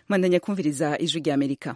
mwandanya kumviriza ijwi rya amerika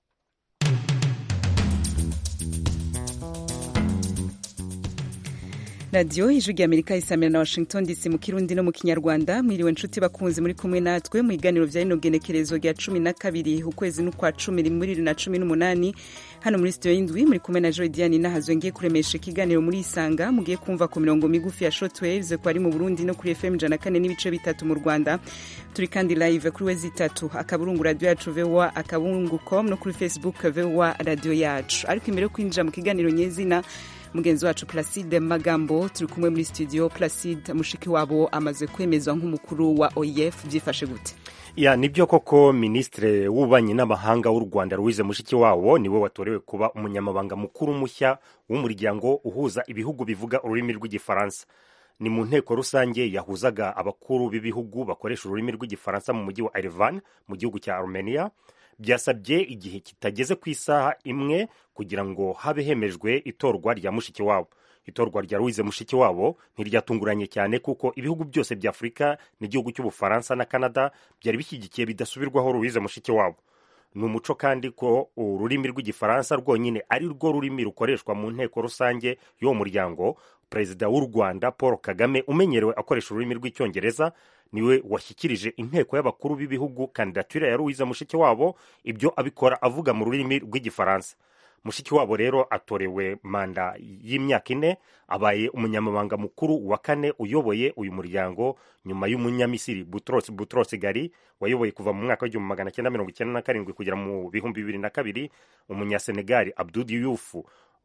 radiyo ijwi rya amerika isamira na washington dc mu kirundi no mu kinyarwanda mwiriwe nshuti bakunzi muri kumwe natwe mu biganiro vya rino genekerezo rya cumi na kabiri ukwezi n'ukwa cumi muri bibiri na cumi n'umunani hano muri sitiyo y'indwi muri kumwe na joy diane nahazwe ngiye kuremesha ikiganiro muri isanga mugiye kumva ku mirongo migufi ya shortwaves ko ari mu burundi no kuri fm ijana kane n'ibice bitatu mu rwanda turi kandi live kuri wezi itatu akaburungu radiyo yacu voa akaburungu com no kuri facebook voa radiyo yacu ariko imbere yo kwinjira mu kiganiro nyezina mugenzi wacu placide magambo turi kumwe muri studio placide mushiki wabo amaze kwemezwa nk'umukuru wa oef byifashe gute ya nibyo koko minisitiri w'ububanyi n'amahanga w'u rwanda louise mushikiwabo niwe watorewe kuba umunyamabanga mukuru mushya w'umuryango uhuza ibihugu bivuga ururimi rw'igifaransa ni mu nteko rusange yahuzaga abakuru b'ibihugu bakoresha ururimi rw'igifaransa mu mujyi wa erevan mu gihugu cya armenia byasabye igihe kitageze ku isaha imwe kugira ngo habe hemejwe itorwa rya mushikiwabo itorwa rya louise mushikiwabo ntiryatunguranye cyane kuko ibihugu byose bya afurika n'igihugu cy'ubufaransa na canada byari bishyigikiye bidasubirwaho louise mushikiwabo ni umuco kandi ko ururimi rw'igifaransa rwonyine ari rwo rurimi rukoreshwa mu nteko rusange y'uwo muryango perezida w'u rwanda paul kagame umenyerewe akoresha ururimi rw'icyongereza niwe washyikirije inteko y'abakuru b'ibihugu kandidatire ya louise mushikiwabo ibyo abikora avuga mu rurimi rw'igifaransa mushikiwabo rero atorewe manda y'imyaka ine abaye umunyamabanga mukuru wa kane uyoboye uyu muryango nyuma y'umunyamisiri butros butros gari wayoboye kuva mu mwaka w'igihumbi magana cyenda mirongo icyenda na karindwi kugera mu bihumbi bibiri na kabiri umunyasenegali abdudi yufu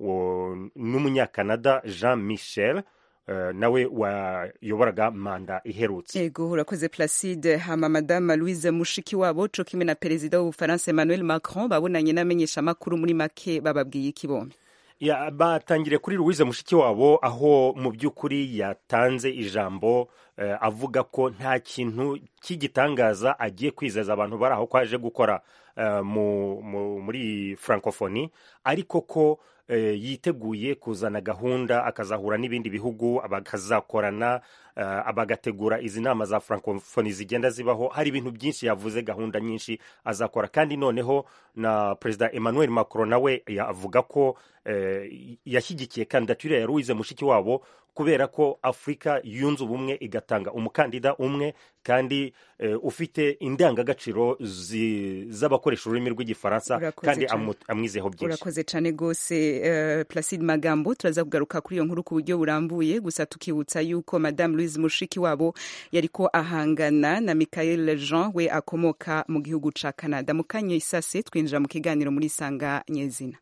n'umunyakanada jean michel Uh, nawe wayoboraga manda iherutse yego urakoze placide hama madama louise mushikiwabo co kimwe na perezida w'ubufaransa emmanuel macron babonanye n'amenyeshamakuru muri make bababwiye iki bombi ya batangire kuri louise mushikiwabo aho mu by'ukuri yatanze ijambo uh, avuga ko nta kintu cy'igitangaza agiye kwizeza abantu bari aho ko aje gukora uh, mu, mu, muri francophonie ariko ko yiteguye kuzana gahunda akazahura n'ibindi bihugu bakazakorana bagategura izi nama za francophonie zigenda zibaho hari ibintu byinshi yavuze gahunda nyinshi azakora kandi noneho na perezida emmanuel macron nawe avuga ko yashyigikiye kandidatire ya louise mushikiwabo kubera ko afurika yunze ubumwe igatanga umukandida umwe kandi ufite indangagaciro z'abakoresha ururimi rw'igifaransa kandi amwizeho byinshi urakoze cyane rwose placide magambo turaza kugaruka kuri iyo nkuru ku buryo burambuye gusa tukibutsa yuko madame louise mushikiwabo yariko ahangana na michael jean we akomoka mu gihugu ca canada mu kanya isase twinjira mu kiganiro muri sanga nyezina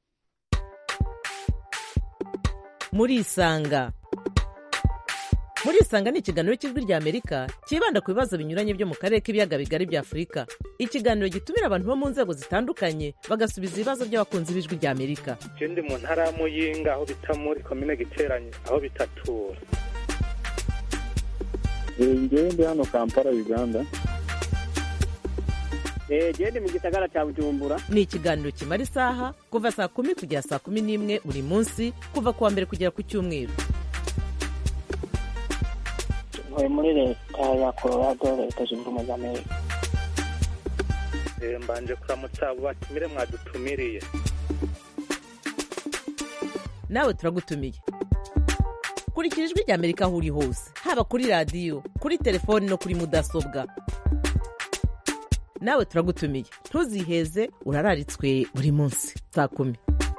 muri isanga muri isanga ni ikiganiro cy'ijwi rya amerika cyibanda ku bibazo binyuranye byo mu karere k'ibiyaga bigari bya afurika ikiganiro gitumira abantu bo mu nzego zitandukanye bagasubiza ibibazo by'abakunzi b'ijwi rya amerika ndi mu ntara ya muyinga aho bita muri komine giteranye aho bitatura ngewe ndi hano kampala uganda gende mu gisagara cya bujumbura ni ikiganiro kimara isaha kuva saa kumi kugera saa kumi n'imwe buri munsi kuva ku wa mbere kugera ku cyumweru ntuye muri leta ya colorado leta zunze ubumwe za amerika mbanje kuramutsa abo batumire mwadutumiriye nawe turagutumiye kurikira ijwi rya amerika aho uri hose haba kuri radiyo kuri telefoni no kuri mudasobwa nawe turagutumiye ntuziheze urararitswe buri munsi saa kumi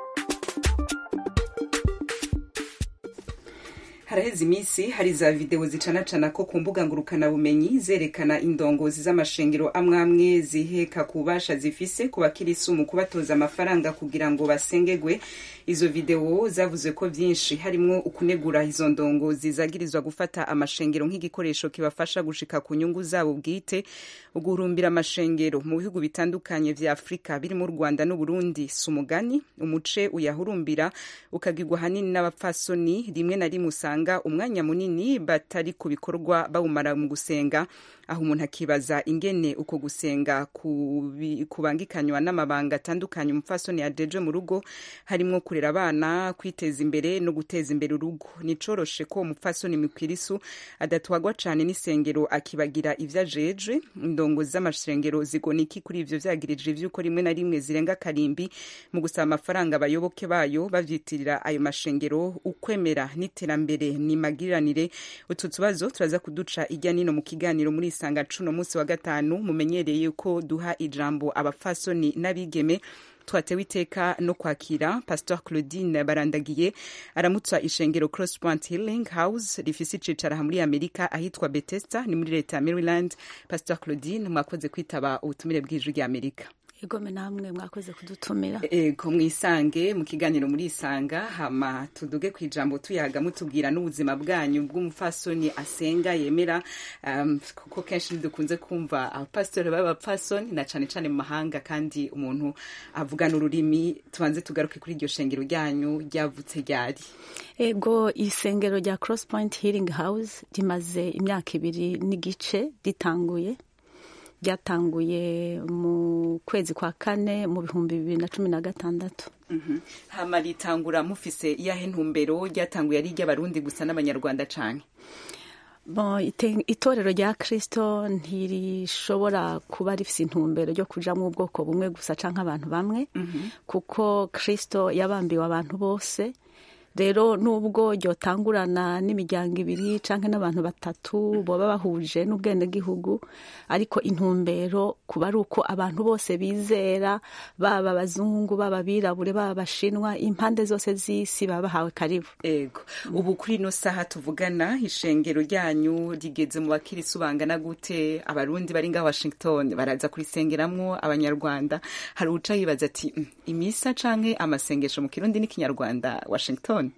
haraheze iminsi hari za videwo zicanacana ko ku mbuga ngurukanabumenyi zerekana indongozi z'amashengero amwe amwe ziheka ku bubasha zifise ku bakirisi mu kubatoza amafaranga kugira ngo basengegwe izo videwo zavuze ko byinshi harimwo ukunegura izo ndongozi zagirizwa gufata amashengero nk'igikoresho kibafasha gushika ku nyungu zabo bwite uguhurumbira amashengero mu bihugu bitandukanye vya afurika birimo u rwanda n'uburundi si umugani umuce uyahurumbira ukagirwa hanini n'abapfasoni rimwe na rimwe usanga usanga umwanya munini batari ku bikorwa bawumara mu gusenga aho umuntu akibaza ingene uko gusenga kubi- kubangikanywa n'amabanga atandukanye umupfasoni yadeje mu rugo harimwo kurera abana kwiteza imbere no guteza imbere urugo nicoroshe ko umupfasoni mikwirisu adatwagwa cane n'isengero akibagira ivyo ajeje indongozi z'amashengero zigona iki kuri ivyo vyagirije vy'uko rimwe na rimwe zirenga karimbi mu gusaba amafaranga abayoboke bayo bavyitirira ayo mashengero ukwemera n'iterambere ni magiranire utu tubazo turaza kuduca ijya nino mu kiganiro muri isanga cuno munsi wa gatanu mumenyereye ko duha ijambo abapfasoni n'abigeme twatewe iteka no kwakira pastor claudine barandagiye aramutsa ishengero cross point healing house rifise icicaro aha muri amerika ahitwa bethesda ni muri leta ya maryland pastor claudine mwakoze kwitaba ubutumire bw'ijwi rya amerika egome namwe mwakoze kudutumira ego mwisange mu kiganiro muri isanga hama tuduge ku ijambo tuyaga mutubwira n'ubuzima bwanyu bw'umupfasoni asenga yemera um, kuko kenshi ntidukunze kumva abapasitori b'abapfasoni na cane cane mu mahanga kandi umuntu avugana ururimi tubanze tugaruke kuri iryo shengero ryanyu ryavutse ryari ego isengero rya cross point healing house rimaze imyaka ibiri n'igice ritanguye ryatanguye mu kwezi kwa kane mu bihumbi bibiri na cumi na gatandatu Mhm. hama ritangura mufise iyahe ntumbero ryatanguye ari iry'abarundi gusa n'abanyarwanda cane Bon, ite- itorero rya kristo ntirishobora kuba rifise intumbero ryo kujamwo ubwoko bumwe gusa canke abantu bamwe kuko kristo yabambiwe abantu bose rero nubwo ryotangurana n'imiryango ibiri canke n'abantu batatu boba bahuje n'ubwenegihugu ariko intumbero kuba ari uko abantu bose bizera baba abazungu baba abirabure baba abashinwa impande zose z'isi baba bahawe karibu ego ubu kuri ino saha tuvugana ishengero ryanyu rigeze mu bakirisi bangana gute abarundi bari ngaho washington baraza kurisengeramwo abanyarwanda hari uca yibaza ati "Mm, imisa canke amasengesho mu kirundi n'ikinyarwanda washington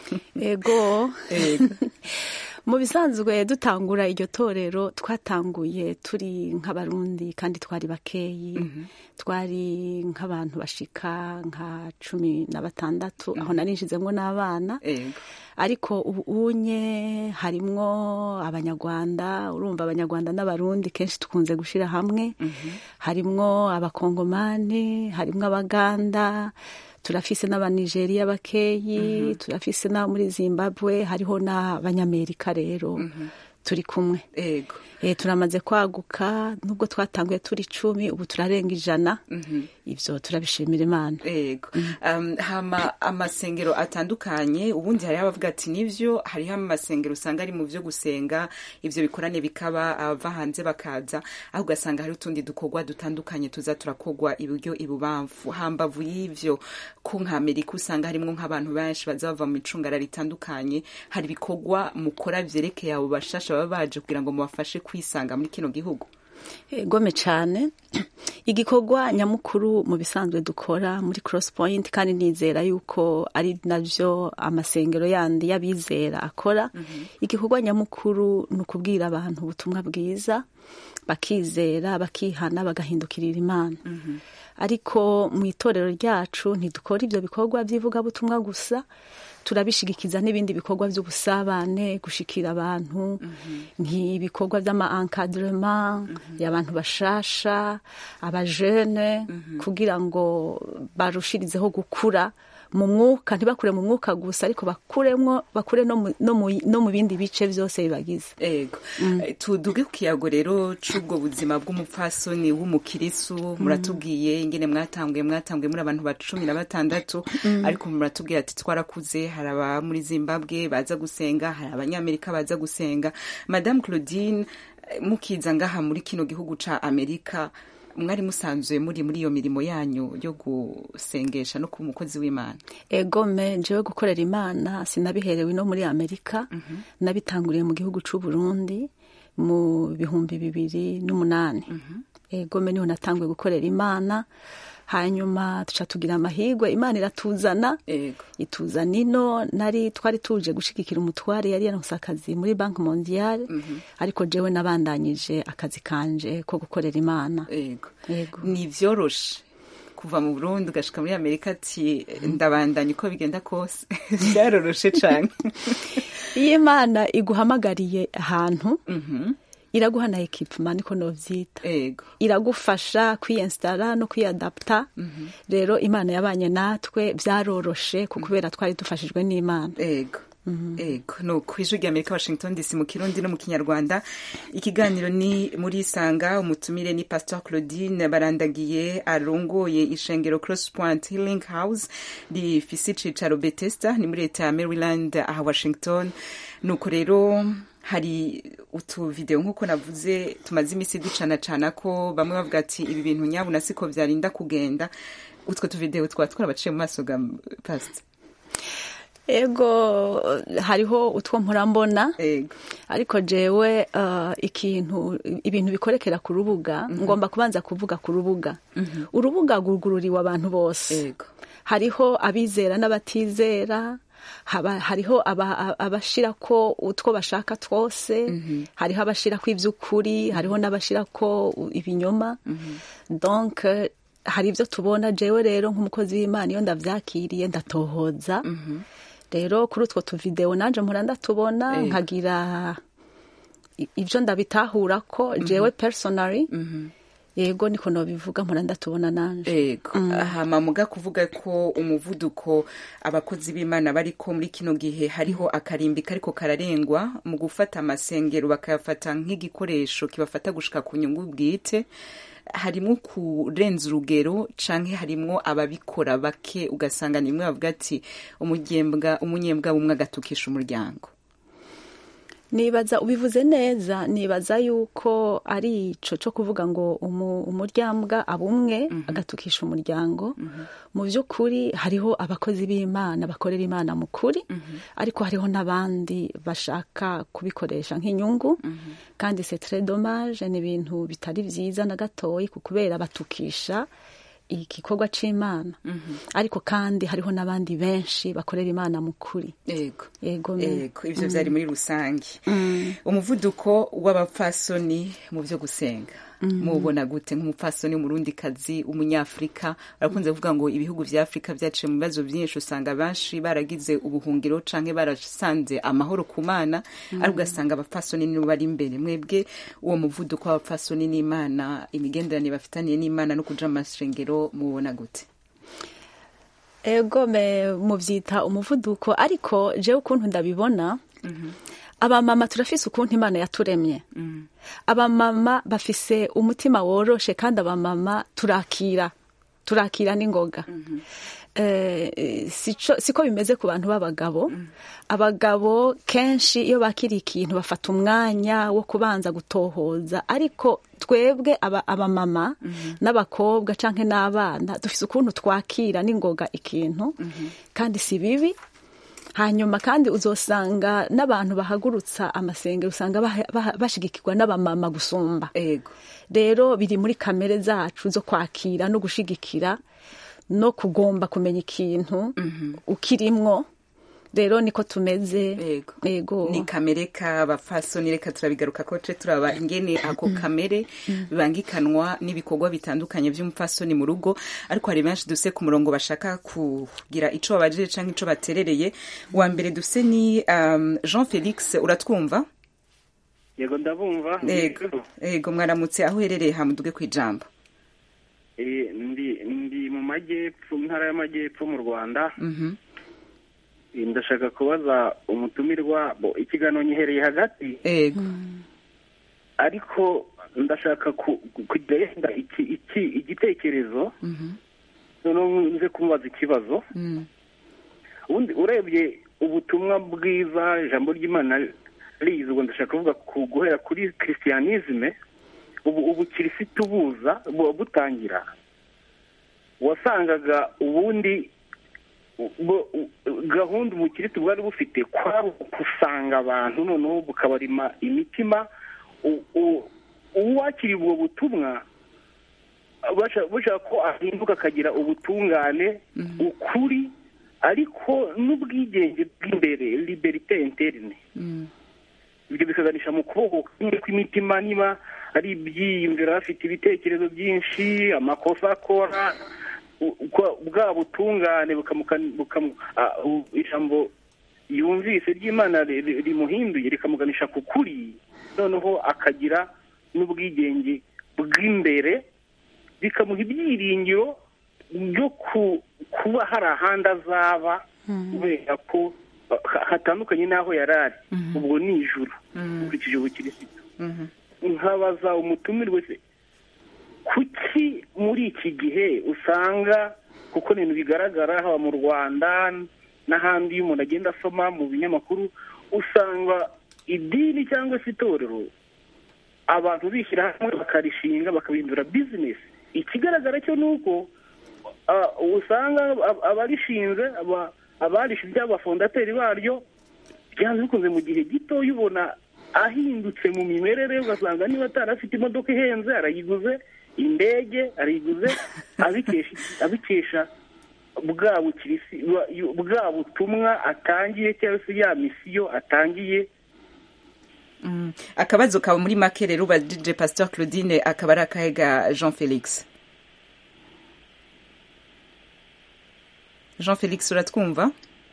ego ego mu bisanzwe dutangura iryo torero twatanguye turi nk'abarundi kandi twari bakeyi twari nk'abantu bashika nka cumi na batandatu aho narinjizemwo n'abana ego ariko ubu unye harimwo abanyarwanda urumva abanyarwanda n'abarundi kenshi tukunze gushira hamwe harimwo abakongomani harimwo abaganda turafise n'abanigeriya bakeyi turafise n'abo muri zimbabwe hariho n'abanyamerika rero turi kumwe ego e, turamaze kwaguka nubwo twatanguye turi icumi ubu turarenga ijana ivyo turabishimira imana ego um, hama amasengero atandukanye ubundi hariho abavuga ati nivyo hariho amasengero usanga ari mu vyo gusenga ivyo bikorane bikaba abava hanze bakaza aho ugasanga hari utundi dukorwa dutandukanye tuza turakogwa iburyo ibubamfu hambavu y'ivyo ko nka amerika usanga harimwo nk'abantu benshi baza bava mu micungara ritandukanye hari ibikorwa mukora vyerekeye abo bashasha baba baje kugira ngo mubafashe kwisanga muri kino gihugu gome cyane igikorwa nyamukuru mu bisanzwe dukora muri cross point kandi nizera yuko ari navyo amasengero yandi y'abizera akora igikorwa nyamukuru ni ukubwira abantu ubutumwa bwiza bakizera bakihana bagahindukirira imana ariko mu itorero ryacu ntidukora ibyo bikorwa by'ivugabutumwa gusa turabishigikiza n'ibindi bikorwa by'ubusabane gushikira abantu nk'ibikorwa by'ama encadrement y'abantu bashasha abajene kugira ngo barushirizeho gukura mu mwuka ntibakure mu mwuka gusa ariko bakuremwo bakure no mu- no mu- no mu bindi bice byose bibagize ego Eh, tuduge ku kiyago rero c'ubwo buzima bw'umupfasoni w'umukirisu muratubwiye ingene mwatanguye mwatanguye muri abantu ba cumi na batandatu ariko muratubwira ati twarakuze hari aba muri zimbabwe baza gusenga hari abanyamerika baza gusenga madame claudine eh, mukiza ngaha muri kino gihugu ca amerika mwari musanzwe muri muri iyo mirimo yanyu yo gusengesha no kuba umukozi w'imana egome jewe gukorera imana sinabiherewe no muri amerika nabitanguriye mu gihugu c'u Burundi mu bihumbi bibiri n'umunani egome niho natanguye gukorera imana hanyuma tuca tugira amahigwe imana iratuzana ego ituzana ino nari twari tuje gushigikira umutware yari yaronse akazi muri banki mondiale ariko jewe nabandanyije akazi kanje ko gukorera imana ego Yego. ni vyoroshe kuva mu burundi ugashika muri amerika ati ndabandanya uko bigenda kose byaroroshe cane iyo imana iguhamagariye ahantu iraguha na ekipuma niko novyita ego iragufasha kwiyensitara no kwiyadaputa rero imana yabanye natwe byaroroshe ku kubera twari dufashijwe n'imana ego ego ni ku ijwi rya amerika washington dc mu kirundi no mu kinyarwanda ikiganiro ni muri isanga umutumire ni pastor claudine barandagiye arongoye ishengero cross point healing house rifise icicaro betesta ni muri leta ya maryland aha washington nuko rero hari utuvideo nk'uko navuze tumaze iminsi ducana cana ko bamwe bavuga ati ibi bintu nyabuna siko vyarinda kugenda utwo tuvideo twaba twarabaciye mu maso ga pastor ego hariho utwo mpurambona ego ariko jewe uh, ikintu ibintu bikorekera ku rubuga ngomba kubanza kuvuga ku rubuga urubuga rwugururiwe abantu bose ego hariho abizera n'abatizera haba, hariho aba- abashirako utwo bashaka twose hariho abashirako ivy'ukuri hariho n'abashirako ibinyoma donc eh, hari ivyo tubona jewe rero nk'umukozi w'imana iyo ndavyakiriye ndatohoza rero kuri utwo tuvideo nanje mpora ndatubona Ego. nkagira i- ivyo ndabitahurako jewe personally yego niko nobivuga mpora ndatubona nanje ego hama muga kuvuga ko umuvuduko abakozi b'imana bariko muri kino gihe hariho akarimbi kariko kararengwa mu gufata amasengero bakayafata nk'igikoresho kibafata gushika ku nyungu bwite harimwo kurenza urugero canke harimwo ababikora bake ugasanga nimwe bavuga ati umunyembwa umunyembwa bumwe agatukisha umuryango nibaza ubivuze neza nibaza yuko ari ico co kuvuga ngo umu- umuryambwa abumwe agatukisha umuryango mu by'ukuri hariho abakozi b'imana bakorera imana mu kuri ariko hariho n'abandi bashaka kubikoresha nk'inyungu kandi c'est très dommage ni ibintu bitari vyiza na gatoyi ku kubera batukisha igikorwa c'imana ariko kandi hariho n'abandi benshi bakorera imana mu kuri ego yego me- ego ivyo vyari muri rusange umuvuduko w'abapfasoni mu vyo gusenga mubona gute nk'umupfasoni umurundi kazi umunyafrika barakunze kuvuga ngo ibihugu vya afurika vyaciye mu bibazo vyinshi usanga benshi baragize ubuhungiro canke barasanze amahoro ku mana ariko ugasanga abapfasoni nibo bari imbere mwebwe uwo muvuduko w'abapfasoni n'imana imigenderanire bafitaniye n'imana no kuja mu masengero mubona gute ego me muvyita umuvuduko ariko jewe ukuntu ndabibona abamama turafise ukuntu imana yaturemye abamama bafise umutima woroshe kandi abamama turakira turakira n'ingoga Eh, sico- siko bimeze ku bantu b'abagabo abagabo kenshi iyo bakiriye ikintu bafata umwanya wo kubanza gutohoza ariko twebwe aba- abamama n'abakobwa canke n'abana dufise ukuntu twakira n'ingoga ikintu kandi si bibi hanyuma kandi uzosanga n'abantu bahagurutsa amasengero usanga baha- baha- bashigikirwa n'abamama gusumba ego rero biri muri kamere zacu zo kwakira no gushigikira no kugomba kumenya ikintu ukirimwo rero niko tumeze Ego. ego ni kamere k'abapfasoni reka turabigaruka ko ce turaba ingene ako kamere bibangikanwa n'ibikorwa bitandukanye vy'umupfasoni mu rugo ariko hari benshi duse ku murongo bashaka kugira ico babajije canke ico baterereye wa mbere duse ni um, jean felix uratwumva yego ndabumva ego ego mwaramutse aho uherereye hamuduge kw'ijambo Eh, ndi ndi mu majyepfo mu ntara y'amajyepfo mu rwanda Mhm. Eh, ndashaka kubaza umutumirwa bo ikiganiro nyihereye hagati ego ariko ndashaka ku- ku- kugenda iki iki igitekerezo noneho nze kumubaza ikibazo Mm. ubundi urebye ubutumwa bwiza ijambo ry'imana rizi ubwo ndashaka kuvuga ku guhera kuri christianisme ubu ubukirisitu buza bu- butangira wasangaga ubundi bu- gahunda ubukirisitu bwari bufite kwari ukusanga abantu noneho bukabarima imitima u- u- uwakiriye ubwo butumwa basha- bushaka ko ahinduka akagira ubutungane ukuri ariko n'ubwigenge bw'imbere liberite interne Mm. ibyo bikaganisha mu kuboko kumwe kw'imitima niba ari ibyiyumviro bafite ibitekerezo byinshi amakosa akora u- kwa- bwa butungane bukamuka- bukamu- ah, u- ijambo yumvise ry'imana ri- ri- rimuhinduye rikamuganisha ku kuri noneho akagira n'ubwigenge bw'imbere bikamuha ibyiringiro byo ku- kuba hari ahandi azaba kubera ko ha- hatandukanye n'aho yari ari ubwo ni ijuru ukurikije ubukirisitu nkabaza umutumirwe se kuki muri iki gihe usanga kuko ni ibintu bigaragara haba mu rwanda n'ahandi iyo umuntu agenda asoma mu binyamakuru usanga idini cyangwa se itorero abantu bishyira hamwe bakarishinga bakabihindura bizinesi ikigaragara cyo ni uko ah, usanga ab- abarishinze aba- abarishe iby'abafondateri baryo byanze bikunze mu gihe gito ubona ahindutse mu mimerere ugasanga niba atarafite imodoka ihenze arayiguze indege arayiguze abikesha abikesha bwa bukirisi bwa- bwa butumwa atangiye cyangwa se ya misiyo atangiye Mm. akabazo kawe muri make rero ubajije pasteur claudine akaba ari akahe ga jean felix jean felix uratwumva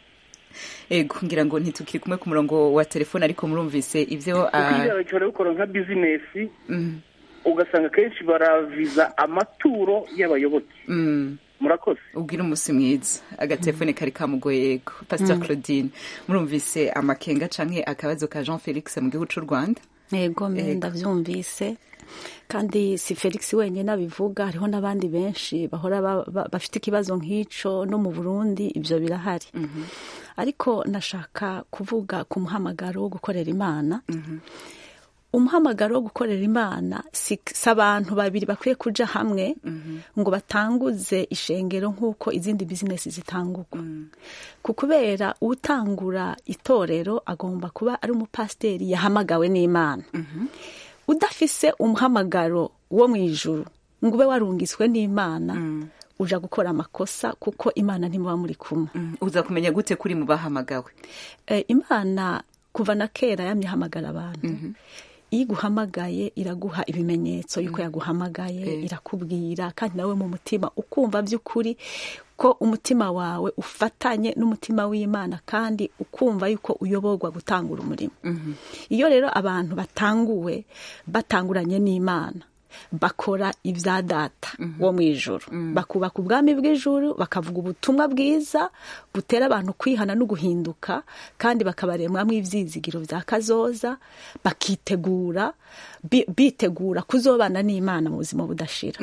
ego ngira ngo ntitukiri kumwe ku murongo wa telefone ariko murumvise ibyo ah, kuko ibyo barabikora nka bizinesi mm, ugasanga akenshi baraviza amaturo y'abayoboke mm. murakoze ubwira umunsi mwiza agatelefone kari kamugoye yego pasteur claudine murumvise amakenga canke akabazo ka jean felix mu gihugu c'u rwanda yego mbe Yego. ndabyumvise kandi si felix wenyine abivuga hariho n'abandi benshi bahora ba- ba- bafite ikibazo nk'icyo no mu burundi ibyo birahari ariko nashaka kuvuga ku muhamagaro wo gukorera imana umuhamagaro wo gukorera imana si si abantu babiri bakwiye kuja hamwe ngo batanguze ishengero nk'uko izindi bizinesi zitangurwa ku kubera utangura itorero agomba kuba ari umupasiteri yahamagawe n'imana udafise umuhamagaro wo mu ijuru ngo ube warungiswe n'imana uja gukora amakosa kuko imana ntimuba muri kumwe Mm, uza kumenya gute kuri mu bahamagawe Eh, imana kuva na kera yamye ihamagara abantu iyo iguhamagaye iraguha ibimenyetso yuko yaguhamagaye irakubwira kandi nawe mu mutima ukumva by'ukuri ko umutima wawe ufatanye n'umutima w'imana kandi ukumva yuko uyoborwa gutangura umurimo iyo rero abantu batanguwe batanguranye n'imana bakora ibya data wo mu ijoro bakubaka ubwami bw'ijuru bakavuga ubutumwa bwiza butera abantu kwihana no guhinduka kandi bakabaremwamo ibyizigiro bya kazoza bakitegura bi- bitegura kuzobana n'imana mu buzima budashira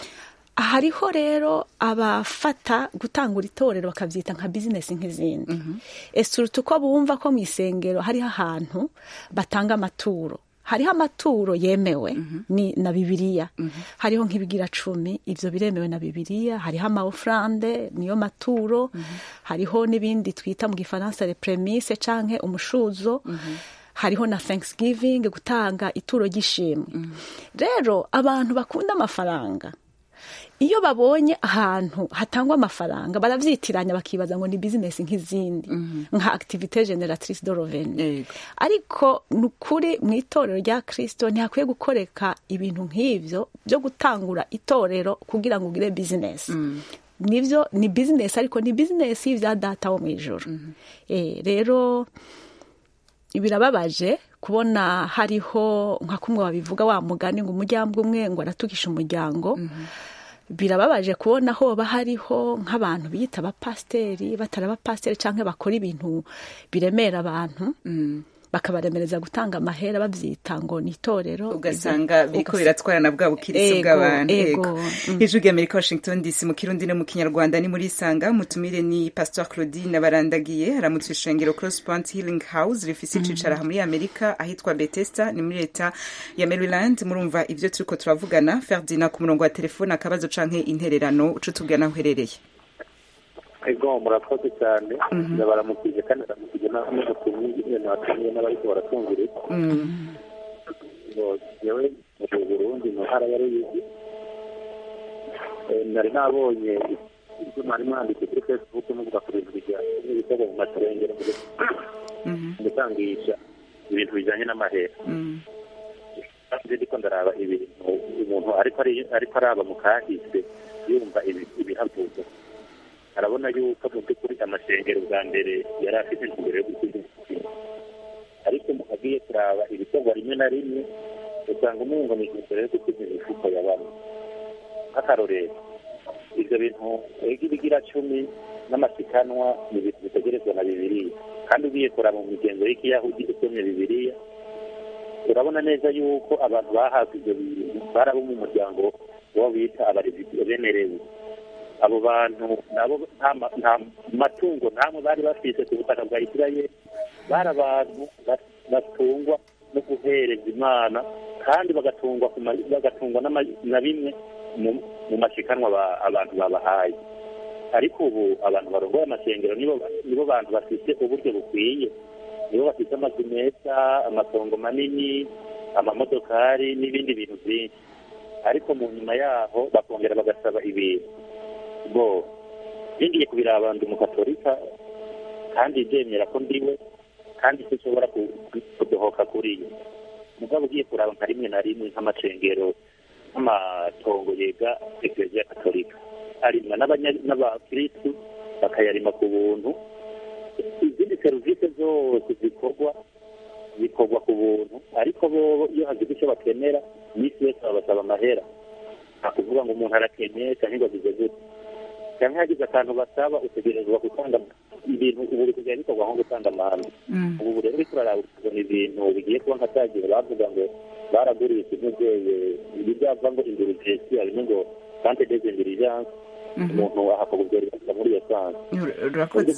hariho rero abafata gutangura itorero bakabyita nka bizinesi nk'izindi ese uruta uko bumva ko mu isengero hariho ahantu batanga amaturo hariho amaturo yemewe ni na bibiliya hariho nk'ibigira cumi ibyo biremewe na bibiliya hariho amaofurande niyo maturo hariho n'ibindi twita mu gifaransa repremise canke umushuzo hariho na thanksgiving gutanga ituro ry'ishimwe rero abantu bakunda amafaranga iyo babonye ahantu hatangwa amafaranga baravyitiranya bakibaza ngo ni bizinesi nk'izindi nka activite generatrice de revenu Yego. ariko ni ukuri mu itorero rya kirisito ntihakwiye gukoreka ibintu nk'ibyo byo gutangura itorero kugira ngo ugire bizinesi nibyo ni bizinesi ariko ni bizinesi y'ibya data wo mu ijoro Eh, rero birababaje kubona hariho nka kumwe babivuga wa mugani ngo umuryango umwe ngo aratukisha umuryango birababaje kubona hoba hariho nk'abantu biyita abapasiteri batari abapasiteri cyangwa bakora ibintu biremera abantu bakabaremereza gutanga amahera babyita ngo ni itorero ugasanga biriko Ugas- biratwara na bwa bukirisi Ego, bw'abantu ego. ego Mm. ijwi ry'amerika washington dc mu kirundi no mu kinyarwanda ni muri isanga mutumire ni pastor claudine barandagiye haramutse ishengero cross point healing house rifise icicaro aha muri amerika ahitwa bethesda ni muri leta ya maryland murumva ivyo turiko turavugana ferdina ku murongo wa telefone akabazo canke intererano uco tubwira naho uherereye ego murakoze cyane ndabaramukije kandi ndaramukije n'abamutumye ibintu batumye n'abariko baratwumviriza ngo jewe mu burundi mu ntara ya ruyigi Eh, nari nabonye ibyo mwari mwanditse kuri facebook muvuga ku bintu bijyanye n'ibitego mu materengero gutangisha ibintu bijyanye n'amahera kandi ndiko ndaraba ibintu umuntu ariko ari- ariko araba mu kahise yumva ibi- ibihavuga arabona yuko mu by'ukuri amashengero bwa mbere yari afite intumbero yo gukiza imitima ariko agiye kuraba ibikorwa rimwe na rimwe usanga umengo ni intumbero yo gukiza imifuko ya bamwe nk'akarorero ibyo bintu ega ibigira cumi n'amasikanwa ni ibintu bitegerezwa na bibiriya kandi ugiye kuraba mu migenzo y'ikiyahudi usomye bibiriya urabona neza yuko abantu bahabwa ibyo bintu bari abo mu muryango wo bita abarezi bemerewe abo bantu nabo nta ma- nta matungo ntamwe bari bafite ku butaka bwa isirayeli bari abantu ba- batungwa no guhereza imana kandi bagatungwa ku ma- bagatungwa n'ama- na bimwe mu- mu mashikanwa ba- abantu babahaye ariko ubu abantu barongoye amashengero nibo nibo bantu bafite uburyo bukwiye nibo bafite amazu meza amatongo manini amamodokari n'ibindi bintu byinshi ariko mu nyuma yaho bakongera bagasaba ibintu bo bingiye kubiraba ndi umukatolika kandi ndemera ko ndiwe kandi sinshobora ku- kudohoka kuri yo mugabo ugiye kuraba nka rimwe na rimwe nk'amacengero nk'amatongo yega ekereziya katolika arimwa n'abanya- n'abakirisitu bakayarima ku buntu izindi serivisi zose zikorwa zikorwa ku buntu ariko bo iyo hagize icyo bakenera iminsi yose babasaba amahera nta kuvuga ngo umuntu arakeneye cyangwa ngo agize gute cyangwa hagize akantu basaba utegerezwa gutanga ibintu ubu bisigaye bikorwa nko gutanga amahame ubu rero uriko uraraba ukabona ibintu bigiye kuba nka cya gihe bavuga ngo baragurisha intuzeye ibi byava ngo indurugesi harimo ngo sante des indirigences umuntu ahakabubwira muri iyo sanse urakoze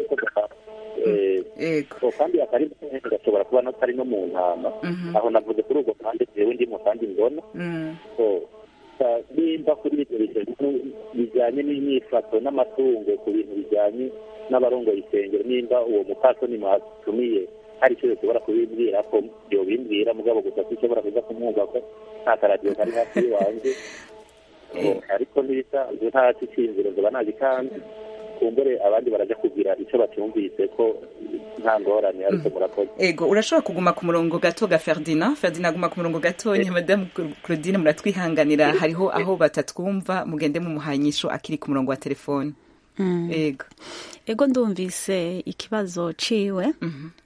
So, kandi akari gashobora kuba atari no mu ntama aho navuze kuri ubwo kandi jewe ndimo kandi mbona So, sa- nimba kuri ibyo bintu bijyanye n'imyifato n'amatungo ku bintu bijyanye n'abarongoye isengero nimba uwo mupasoni mwatumiye hari icyo ushobora kubimbwira ko yobimbwira mugabo gusa sinshobora kuza kumwumva ko nta karadiyo kari hafi y'iwanjye So, ariko n'ibisanzwe nta cy'inzira zoba nagikanze kumbure abandi baraja kugira icyo bacyumvise ko nta ngorane ariko murakoze ego urashobora kuguma ku murongo gato ga ferdinand ferdinand aguma ku murongo gatonya madamu claudine muratwihanganira hariho aho batatwumva mugende mumuhanyisho akiri ku murongo wa telefone ego ego ndumvise ikibazo ciwe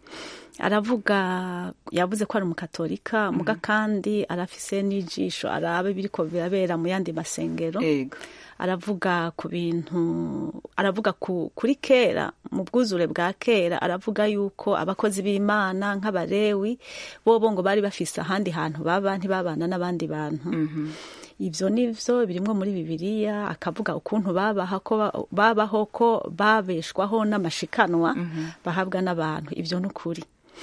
aravuga yavuze ko ari umukatolika muga kandi arafise n'ijisho araba ibiriko birabera mu yandi masengero ego aravuga ku bintu aravuga ku, kuri kera mu bwuzure bwa kera aravuga yuko abakozi b'imana nk'abarewi bobo ngo bari bafise ahandi hantu baba ntibabana n'abandi bantu ibyo ni byo birimwo muri bibiliya akavuga ukuntu babaha ko babaho ko babeshwaho n'amashikanwa bahabwa n'abantu ibyo ni ukuri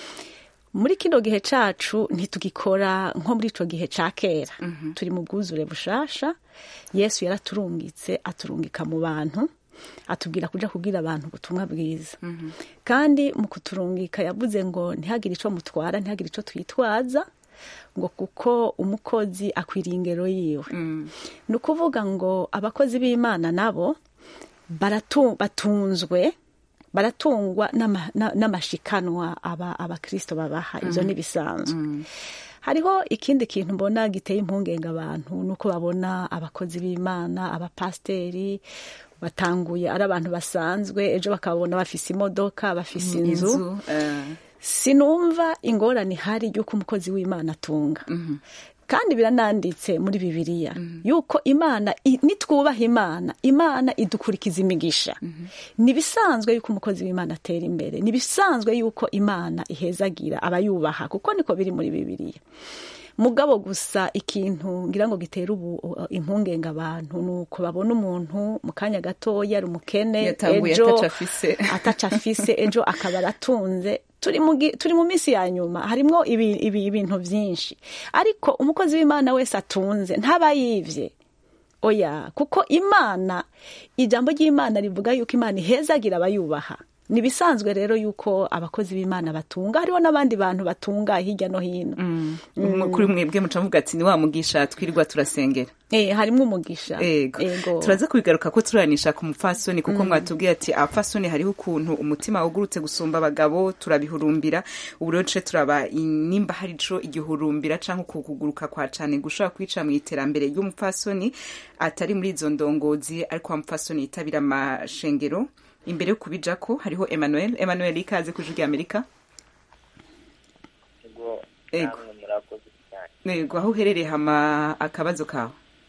muri kino gihe cacu ntitugikora nko muri ico gihe ca kera turi mu bwuzure bushasha yesu yaraturungitse aturungika mu bantu atubwira kuja kubwira abantu ubutumwa bwiza kandi mu kuturungika yavuze ngo ntihagire ico mutwara ntihagire ico twitwaza ngo kuko umukozi akwiriye ingero yiwe ni ukuvuga ngo abakozi b'imana nabo baratu- batunzwe baratungwa n'ama- na- n'amashikanwa aba abakristo babaha ibyo ntibisanzwe hariho ikindi kintu mbona giteye impungenge abantu nuko babona abakozi b'imana abapasiteri batanguye ari abantu basanzwe ejo bakabona bafise imodoka bafise inzu inzu eh, sinumva ingorane ihari y'uko umukozi w'imana atunga kandi birananditse muri bibiliya yuko imana i- nitwubaha imana imana idukurikiza imigisha ntibisanzwe yuko umukozi w'imana atera imbere ntibisanzwe yuko imana ihezagira abayubaha kuko niko biri muri bibiliya mugabo gusa ikintu ngira ngo gitera ubu uh, impungenge abantu ni uko babona umuntu mu kanya gatoya ari umukene Yatanguye ejo ataco afise. ataca afise ejo akaba aratunze turi mu gi- turi mu minsi ya nyuma harimwo ibi- ibi- ibintu byinshi ariko umukozi w'imana wese atunze ntaba yivye oya kuko imana ijambo ry'imana rivuga yuko imana ihezagira abayubaha ni ibisanzwe rero yuko abakozi b'imana batunga hariho n'abandi bantu batunga hirya no hino Mm. kuri mwebwe muca muvuga ati ni wa mugisha twirirwa turasengera eh, harimo umugisha ego Ego. turaza kubigaruka ko turanisha ku mupfasoni kuko mwatubwiye ati abapfasoni hariho ukuntu umutima wugurutse gusumba abagabo turabihurumbira ubu rero duce turaba i- nimba hari ico igihurumbira canke uku kuguruka kwa cane gushobora kwica mu iterambere ry'umupfasoni atari muri izo ndongozi ariko wa mupfasoni yitabira amashengero imbere yo kubijako hariho emmanuel emmanuel ikaze ku ijwi ry'amerika ubwo Ego. namwe murakoze cyane yego aho uherereye hama akabazo kawe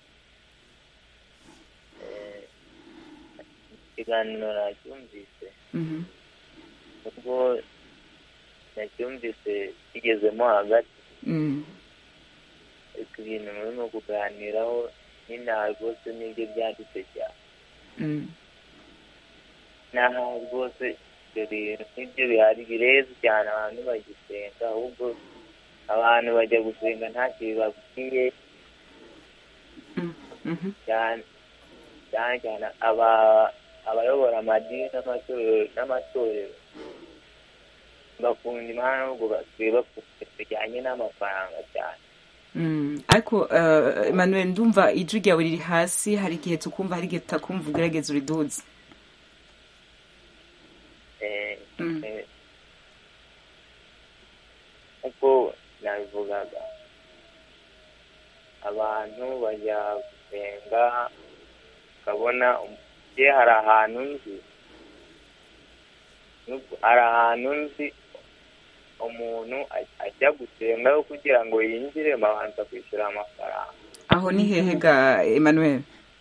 ikiganiro nacyumvise Mhm. ubwo nacyumvise kigezemo hagati Mm. ariko ibintu murimo kuganiraho n'inaha rwose nibyo byanditse cyane Mm. n'aha rwose ibyo bintu nibyo bihari bireze cyane abantu bagisenga ahubwo abantu bajya gusenga ntacyo bibabwiye Mhm. cyane cyane cyane aba abayobora amadini n'amatorero n'amatorero bakunda imana ahubwo basigaye bakunda bijyanye n'amafaranga cyane Mm. ariko uh, emmanuel ndumva ijwi ryawe riri hasi hari igihe tukumva hari igihe tutakumva ugerageza uriduze Eh, Mm. eh, uko nabivugaga abantu bajya gusenga ukabona ye hari ahantu nzi Nubwo- hari ahantu nzi umuntu aj- ajya gusengayo kugira ngo yinjire babanza kwishyura amafaranga aho ni hehe ga emmanuel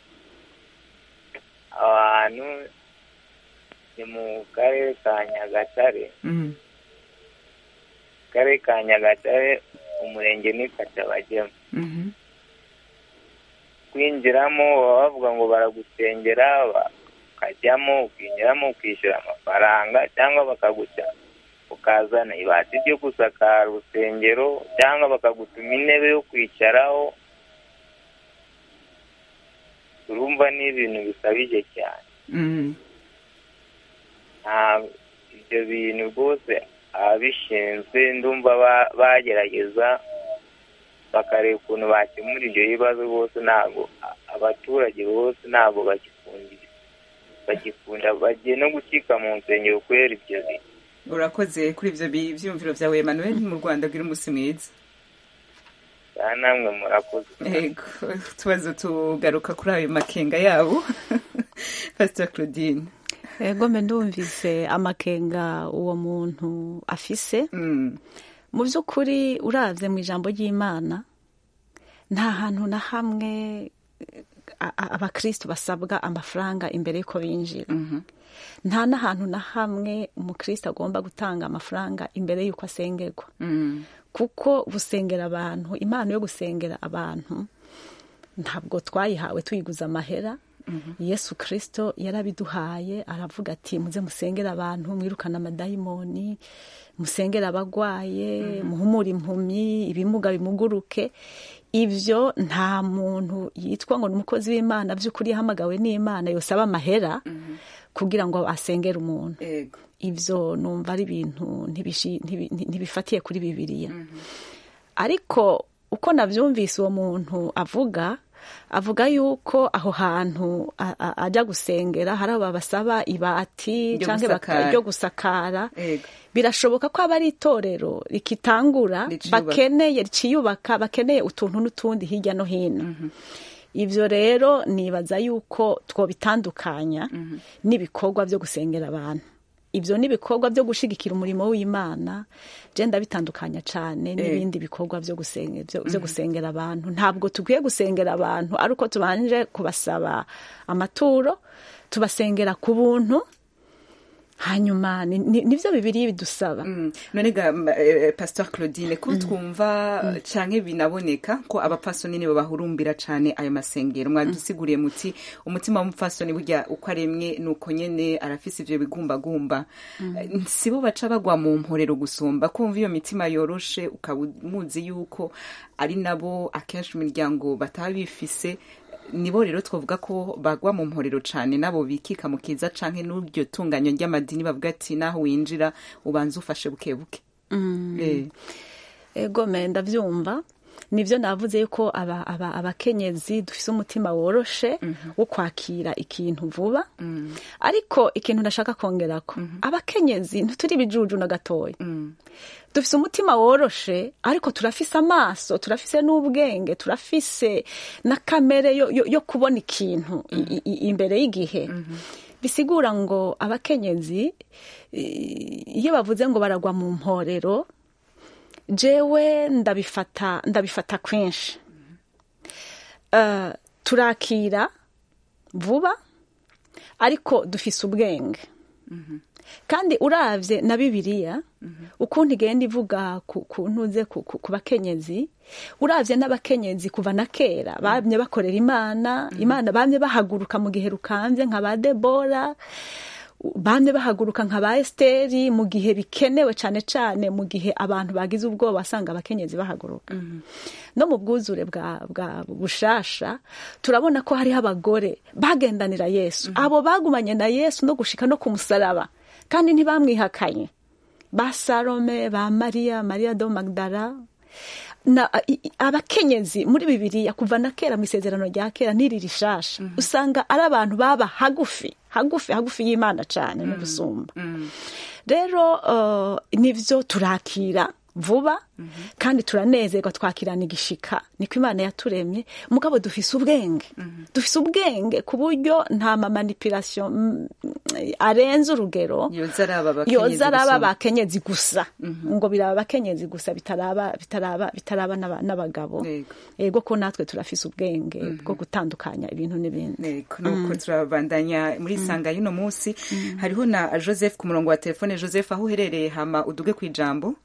aho hantu ni mu karere ka nyagatare Mm. karere ka nyagatare umurenge ni katabagemu Mhm. kwinjiramo baba bavuga ngo baragusengera ukajyamo ukinjiramo ukishyura amafaranga cyangwa bakaguca ukazana ibati ryo gusakara urusengero cyangwa bakagutuma intebe yo kwicaraho urumva ni ibintu bikabije cyane Mm. nta ibyo bintu rwose ababishinzwe ndumva ba- bagerageza bakareba ukuntu bakemura ibyo bibazo bose ntabwo a- abaturage bose ntabwo bagikunda bagikunda bagiye no gukika mu nsengero kubera ibyo bintu urakoze kuri ivyo bi- vyiyumviro vyawe emmanuel mu rwanda bwira umunsi mwiza kandi namwe murakoze ego tubazo tugaruka kuri ayo makenga yabo pastor claudine ego mbe ndumvise amakenga uwo muntu afise Mm. mu by'ukuri uravye mu ijambo ry'imana nta hantu na hamwe a- a- abakristo basabwa amafaranga imbere y'uko binjira nta n'ahantu na hamwe umukristo agomba gutanga amafaranga imbere y'uko asengerwa Mm. kuko gusengera abantu impano yo gusengera abantu ntabwo twayihawe tuyiguza amahera yesu kirisito yarabiduhaye aravuga ati muze musengere abantu mwirukane amadayimoni musengere abagwaye muhumure impumyi ibimuga bimuguruke ibyo nta muntu yitwa ngo ni umukozi w'imana by'ukuri yahamagawe n'imana yosaba amahera kugira ngo asengere umuntu ego ibyo numva ari ibintu ntibishi- ntibi- ntibifatiye kuri bibiliya ariko uko nabyumvise uwo muntu avuga avuga yuko aho hantu a- a- ajya gusengera hari abo babasaba ibati Ryo cyangwa baka- gusakara. ryo gusakara ego birashoboka ko aba ari itorero rikitangura Riciyubaka. bakeneye riciyubaka bakeneye utuntu n'utundi hirya no hino ibyo rero nibaza yuko twobitandukanya n'ibikorwa byo gusengera abantu ibyo ni ibikorwa byo gushyigikira umurimo w'imana genda bitandukanya cyane n'ibindi bikorwa byo gusenga- byo- byo gusengera abantu ntabwo tukwiye gusengera abantu ari uko tubanje kubasaba amaturo tubasengera ku buntu hanyuma ni- ni- nibyo bibiri bidusaba Mm. none ga m- eh, pastor claudine ko twumva canke binaboneka ko abapfasoni nibo bahurumbira cane ayo masengero mwadusiguriye muti umutima w'umupfasoni burya uko aremwe nuko nyene arafise ivyo bigumbagumba Eh, sibo baca bagwa mu mporero gusumba kumva iyo mitima yoroshe ukaba muzi yuko ari nabo akenshi mu miryango bataba bifise nibo rero twavuga ko bagwa mu mporero cyane nabo bikika mu kiza canke n'iryo tunganyo ry'amadini bavuga ati naho winjira ubanza ufashe buke buke Eh, ego me ndabyumva nibyo navuze yuko aba- aba- abakenyezi dufise umutima woroshe wo kwakira ikintu vuba ariko ikintu ndashaka kongerako abakenyezi ntituri ibijuju na gatoya dufise umutima woroshe ariko turafise amaso turafise n'ubwenge turafise na kamere yo, yo, yo kubona ikintu i- i- imbere y'igihe bisigura ngo abakenyezi i- iyo bavuze ngo baragwa mu mporero jewe ndabifata ndabifata kwinshi Eh, turakira vuba ariko dufise ubwenge kandi uravye na bibiliya ukuntu igenda ivuga ku ku ntuze ku, ku, ku bakenyezi uravye n'abakenyezi kuva na kera bamye bakorera imana imana bamye bahaguruka mu gihe rukambye nka ba debora bamye bahaguruka nka ba esiteri mu gihe bikenewe cyane cyane mu gihe abantu bagize ubwoba wasanga abakenyezi bahaguruka no mu bwuzure bwa bwa bushasha turabona ko hariho abagore bagendanira yesu abo bagumanye na yesu no gushika no ku musaraba kandi ntibamwihakanye ba salome ba mariya mariya do magdara na i- i- abakenyezi muri bibiliya kuva na kera mu isezerano rya kera n'iri rishasha usanga ari abantu baba hagufi hagufi hagufi y'imana cyane n'ubusumba rero uh, nivyo turakira vuba kandi turanezerwa twakirana igishika niko imana yaturemye mugabo dufise ubwenge dufise ubwenge ku buryo nta mamanipulation mm, arenze urugero yoza araba abakenyezi yoza araba gusumba. abakenyezi gusa ngo biraba abakenyezi gusa bitaraba bitaraba bitaraba n'aba- n'abagabo Yego. yego ko natwe turafise ubwenge bwo gutandukanya ibintu n'ibindi Yego, nuko turabandanya muri sanga y'uno munsi hariho na joseph ku murongo wa telefone joseph aho uherereye hama uduge ku ijambo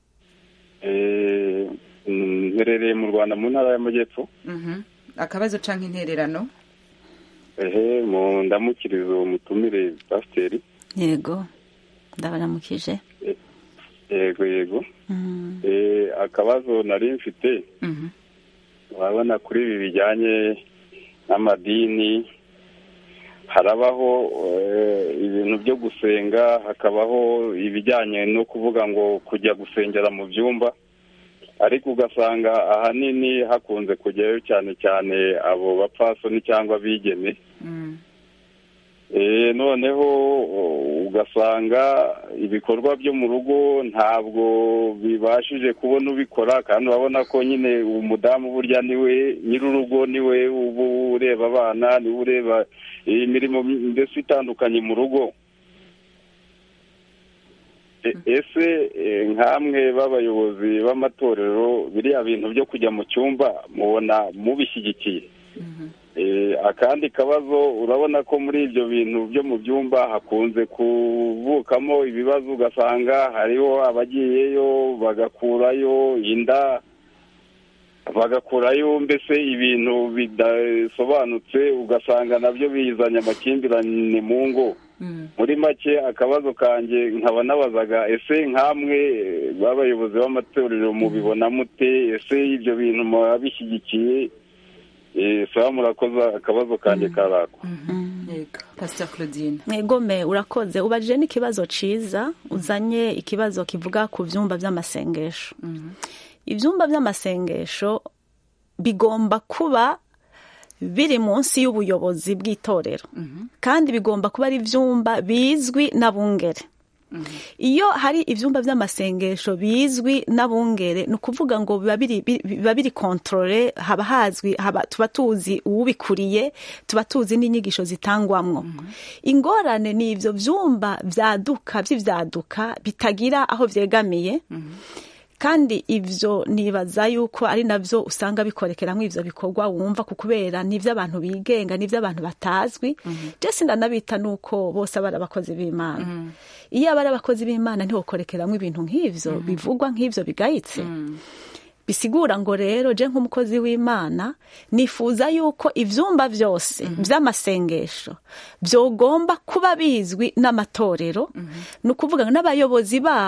Eh, mm, mperereye mu rwanda mu ntara y'amajyepfo Mhm. akabazo canke intererano ehe mu ndamukirizo mutumire pasiteri yego ndabaramukije yego yego Eh, akabazo nari mfite Mhm. urabona kuri ibi bijyanye n'amadini harabaho eh, ibintu byo gusenga hakabaho ibijyanye no kuvuga ngo kujya gusengera mu byumba ariko ugasanga ahanini hakunze kujyayo cyane cyane abo bapfasoni cyangwa abigeme Eh, noneho o, ugasanga ibikorwa byo mu rugo ntabwo bibashije kubona ubikora kandi urabona ko nyine umudamu burya niwe nyir'urugo niwe uba ureba abana niwe ureba imirimo mbese itandukanye mu rugo E- ese eh, nk'amwe b'abayobozi b'amatorero biriya bintu byo kujya mu cyumba mubona mubishyigikiye Eh, akandi kabazo urabona ko muri ibyo bintu byo mu byumba hakunze kuvukamo ibibazo ugasanga hariho abagiyeyo bagakurayo inda bagakurayo mbese ibintu bidasobanutse ugasanga nabyo bizanye amakimbirane mu ngo muri make akabazo kanjye nkaba nabazaga ese nk'amwe eh, b'abayobozi b'amatorero mubibona mute ese ibyo bintu muba bishyigikiye Eh, sawa murakoze akabazo kanjye karako yego pastor claudine mwegome urakoze ubajije n'ikibazo ciza uzanye ikibazo kivuga ku vyumba vy'amasengesho ivyumba vy'amasengesho bigomba kuba biri munsi y'ubuyobozi bw'itorero kandi bigomba kuba ari ivyumba bizwi n'abungere iyo hari ivyumba vy'amasengesho bizwi n'abungere ni ukuvuga ngo biba biri bi- biba biri kontrole haba hazwi haba tuba tuzi uwubikuriye tuba tuzi n'inyigisho zitangwamwo ingorane ni ivyo vyumba vyaduka vy'ivyaduka bitagira aho vyegamiye kandi ivyo nibaza yuko ari navyo usanga bikorekeramwo ivyo bikorwa wumva ku kubera n'ivy'abantu bigenga n'ivy'abantu batazwi je sindanabita nuko bose aba ari abakozi b'imana iyo aba ari abakozi b'imana ntiwokorekeramwo ibintu nk'ivyo bivugwa nk'ivyo bigayitse bisigura ngo rero je nk'umukozi w'imana nifuza yuko ivyumba vyose vy'amasengesho vyogomba kuba bizwi n'amatorero ni ukuvuga ngo n'abayobozi babo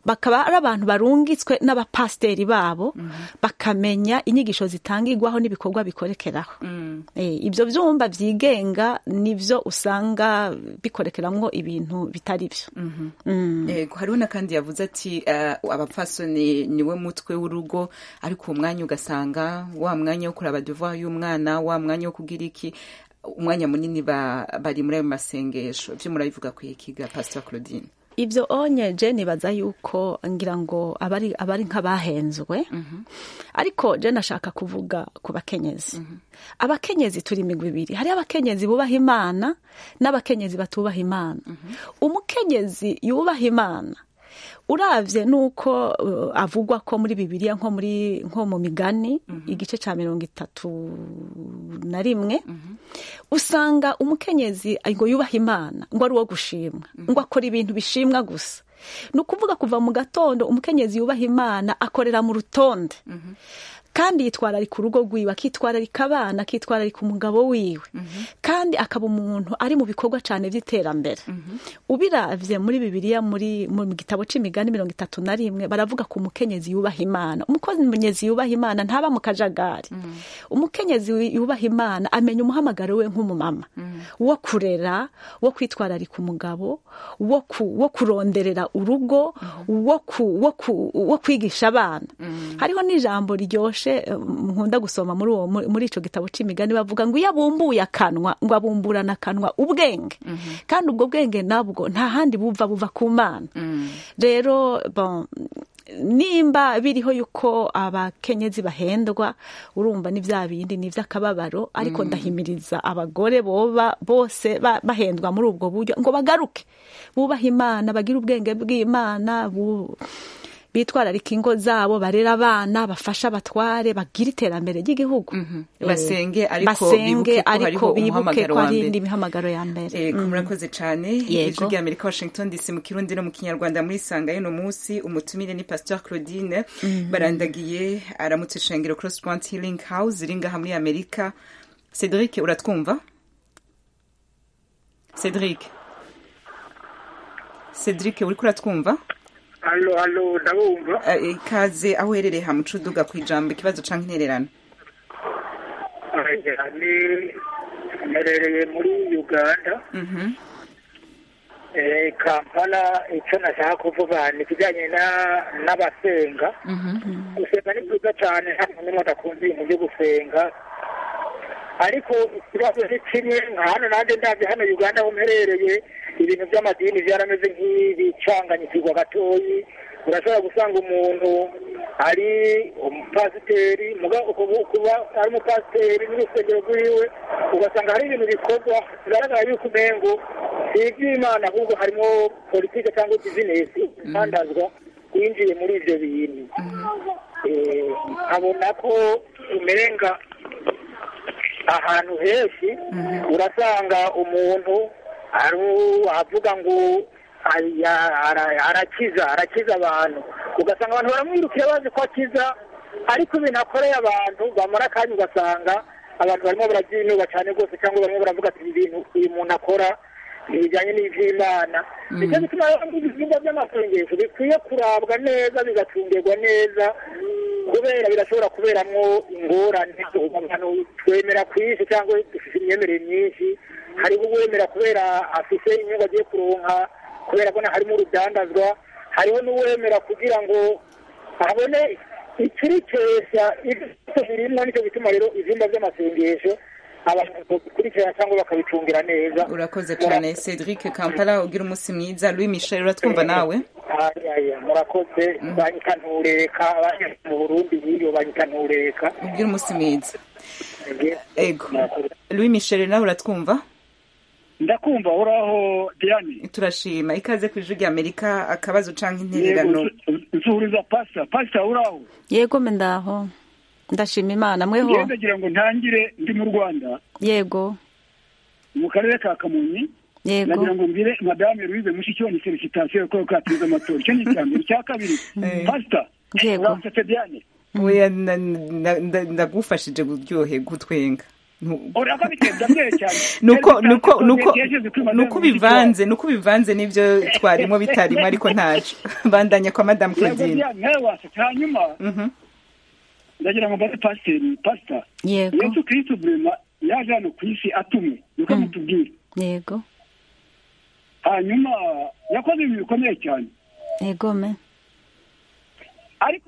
bakaba ari abantu barungitswe n'abapasiteri babo bakamenya inyigisho zitangirwaho n'ibikorwa bikorekeraho Eh, ibyo byumba byigenga nibyo usanga bikorekeramwo ibintu bitari byo Mm. yego hariho n'akandi yavuze ati eh, abapfasoni niwe mutwe w'urugo ariko uwo mwanya ugasanga wa mwanya wo kuraba devoir y'umwana wa mwanya wo kugira iki umwanya munini ba- bari muri ayo masengesho ibyo murabivuga ku ikiga pastor claudine ibyo onye je nibaza yuko ngira ngo abari abari nk'abahenzwe ariko je nashaka kuvuga ku bakenyezi abakenyezi turi imigwi ibiri hari abakenyezi bubaha imana n'abakenyezi batubaha imana umukenyezi yubaha imana uravye nuko uh, avugwa ko muri bibiliya nko muri nko mu migani igice ca mirongo itatu na rimwe usanga umukenyezi ngo yubaha imana ngo ari uwo gushimwa ngo akora ibintu bishimwa gusa ni ukuvuga kuva mu gatondo umukenyezi yubaha imana akorera mu rutonde kandi yitwararika urugo rwiwe akitwararika abana akitwararika umugabo wiwe kandi akaba umuntu ari mu bikorwa cyane by'iterambere ubiravye muri bibiliya muri mu gitabo c'imigani mirongo itatu na rimwe baravuga ku mukenyezi yubaha imana umukenyezi yubaha imana ntaba mu kajagari umukenyezi yubaha imana amenya umuhamagaro we nk'umumama wo kurera wo kwitwararika umugabo wo ku- wo kuronderera urugo wo ku- wo ku- wo kwigisha abana hariho n'ijambo ryoshe eh, nkunda gusoma muri uwo muri- muri ico gitabo c'imigani bavuga ngo iyo abumbuye akanwa ngo abumburana akanwa ubwenge kandi ubwo bwenge nabwo nta handi buva buva ku mana rero bon nimba biriho yuko abakenyezi bahendwa urumva ni bya bindi ni iby'akababaro ariko ndahimiriza abagore boba bose ba- bahendwa muri ubwo buryo ngo bagaruke bubahe imana bagire ubwenge bw'imana bu- bitwararika ingo zabo barera abana bafasha abatware bagira iterambere ry'igihugu Eh, Basenge, ariko basenge bibuke ko ariko hariho bibuke umuhamagaro ko wa hari mbere. indi mihamagaro ya mbere Ego Mm. murakoze cyane Yego. ijwi rya Amerika Washington DC mu kirundi no mu kinyarwanda muri sanga y'uno munsi umutumire ni Pastor Claudine barandagiye aramutse shengero Cross Point Healing House iri ngaha muri Amerika Cedric uratwumva Cedric Cedric uriko uratwumva halo halo ndabumva Eh, ikaze aho uherereye hamuca uduga ku ijambo ikibazo canke intererano Aya, ni mperereye muri uganda Mhm. eh, kampala icyo nashaka kuvuga ni ikijyanye na- n'abasenga gusenga ni byiza cyane nta muntu n'umwe adakunze ibintu byo gusenga ariko ikibazo ni kimwe nka hano nanjye ndabye hano uganda aho mperereye ibintu by'amadini byarameze nk'ibicanganyikirwa gatoyi urashobora gusanga umuntu ari umupasiteri muga ukubu- kuba ari umupasiteri n'urusengero rwiwe ugasanga hari ibintu bikorwa bigaragara yuko umengo si iby'imana ahubwo harimo politike cyangwa bizinesi itandazwa winjiye muri ibyo bintu Eh, nkabona ko umenga ahantu henshi urasanga umuntu ari- avuga ngo aya- ara- arakiza arakiza abantu ugasanga abantu baramwirukira bazi ko akiza ariko ibintu akoreye abantu bamara akanya ugasanga abantu barimo barabyinuba cyane rwose cyangwa barimo baravuga ati ibi bintu uyu muntu akora ntibijyanye n'iby'imana nicyo gituma rero ngo ibikorwa by'amasengesho bikwiye kurabwa neza bigacungirwa neza kubera birashobora kuberamwo ingorane abantu twemera ku isi cyangwa dufite imyemerere myinshi hariho uwemera kubera afite inyungu agiye kuronka kubera ko harimo urudandazwa hariho n'uwemera kugira ngo abone ikirikesha ibyo birimo nicyo gituma rero ibyumba by'amasengesho abantu babikurikirana cyangwa bakabicungira neza urakoze cyane Cedric Kampala ugira umunsi mwiza Louis Michel uratwumva nawe Aya, murakoze banyita ntureka abanye mu burundi biriyo banyita ntureka ugira umunsi mwiza ego Louis Michel nawe uratwumva ndakumva uraho diane turashima ikaze ku ijwi rya Amerika akabazo canke intererano nsuhuriza pasita pasita uraho yego me ndaho ndashima imana mweho ngende ndagira ngo ntangire ndi mu rwanda yego mu karere ka kamonyi yego nagira ngo mbwire madame louise mushikiwani felicitasiyo ko katsinze amatora icyo ni icya mbere icya kabiri pasita Yego. uramusetse diane oya na- na- na- ndagufashije kuryohe gutwenga urako biteza mbere cyane nuko nuko nuko nuko bivanze nuko bivanze nivyo twarimo bitarimo ariko ntaco bandanya kwa madame Claudine nawe wasetse hanyuma ndagira ngo mbaze pasiteri pasita yego yesu kristo burema yaje hano ku isi atumwe niko mutubwira yego hanyuma yakoze ibintu bikomeye cyane yego me ariko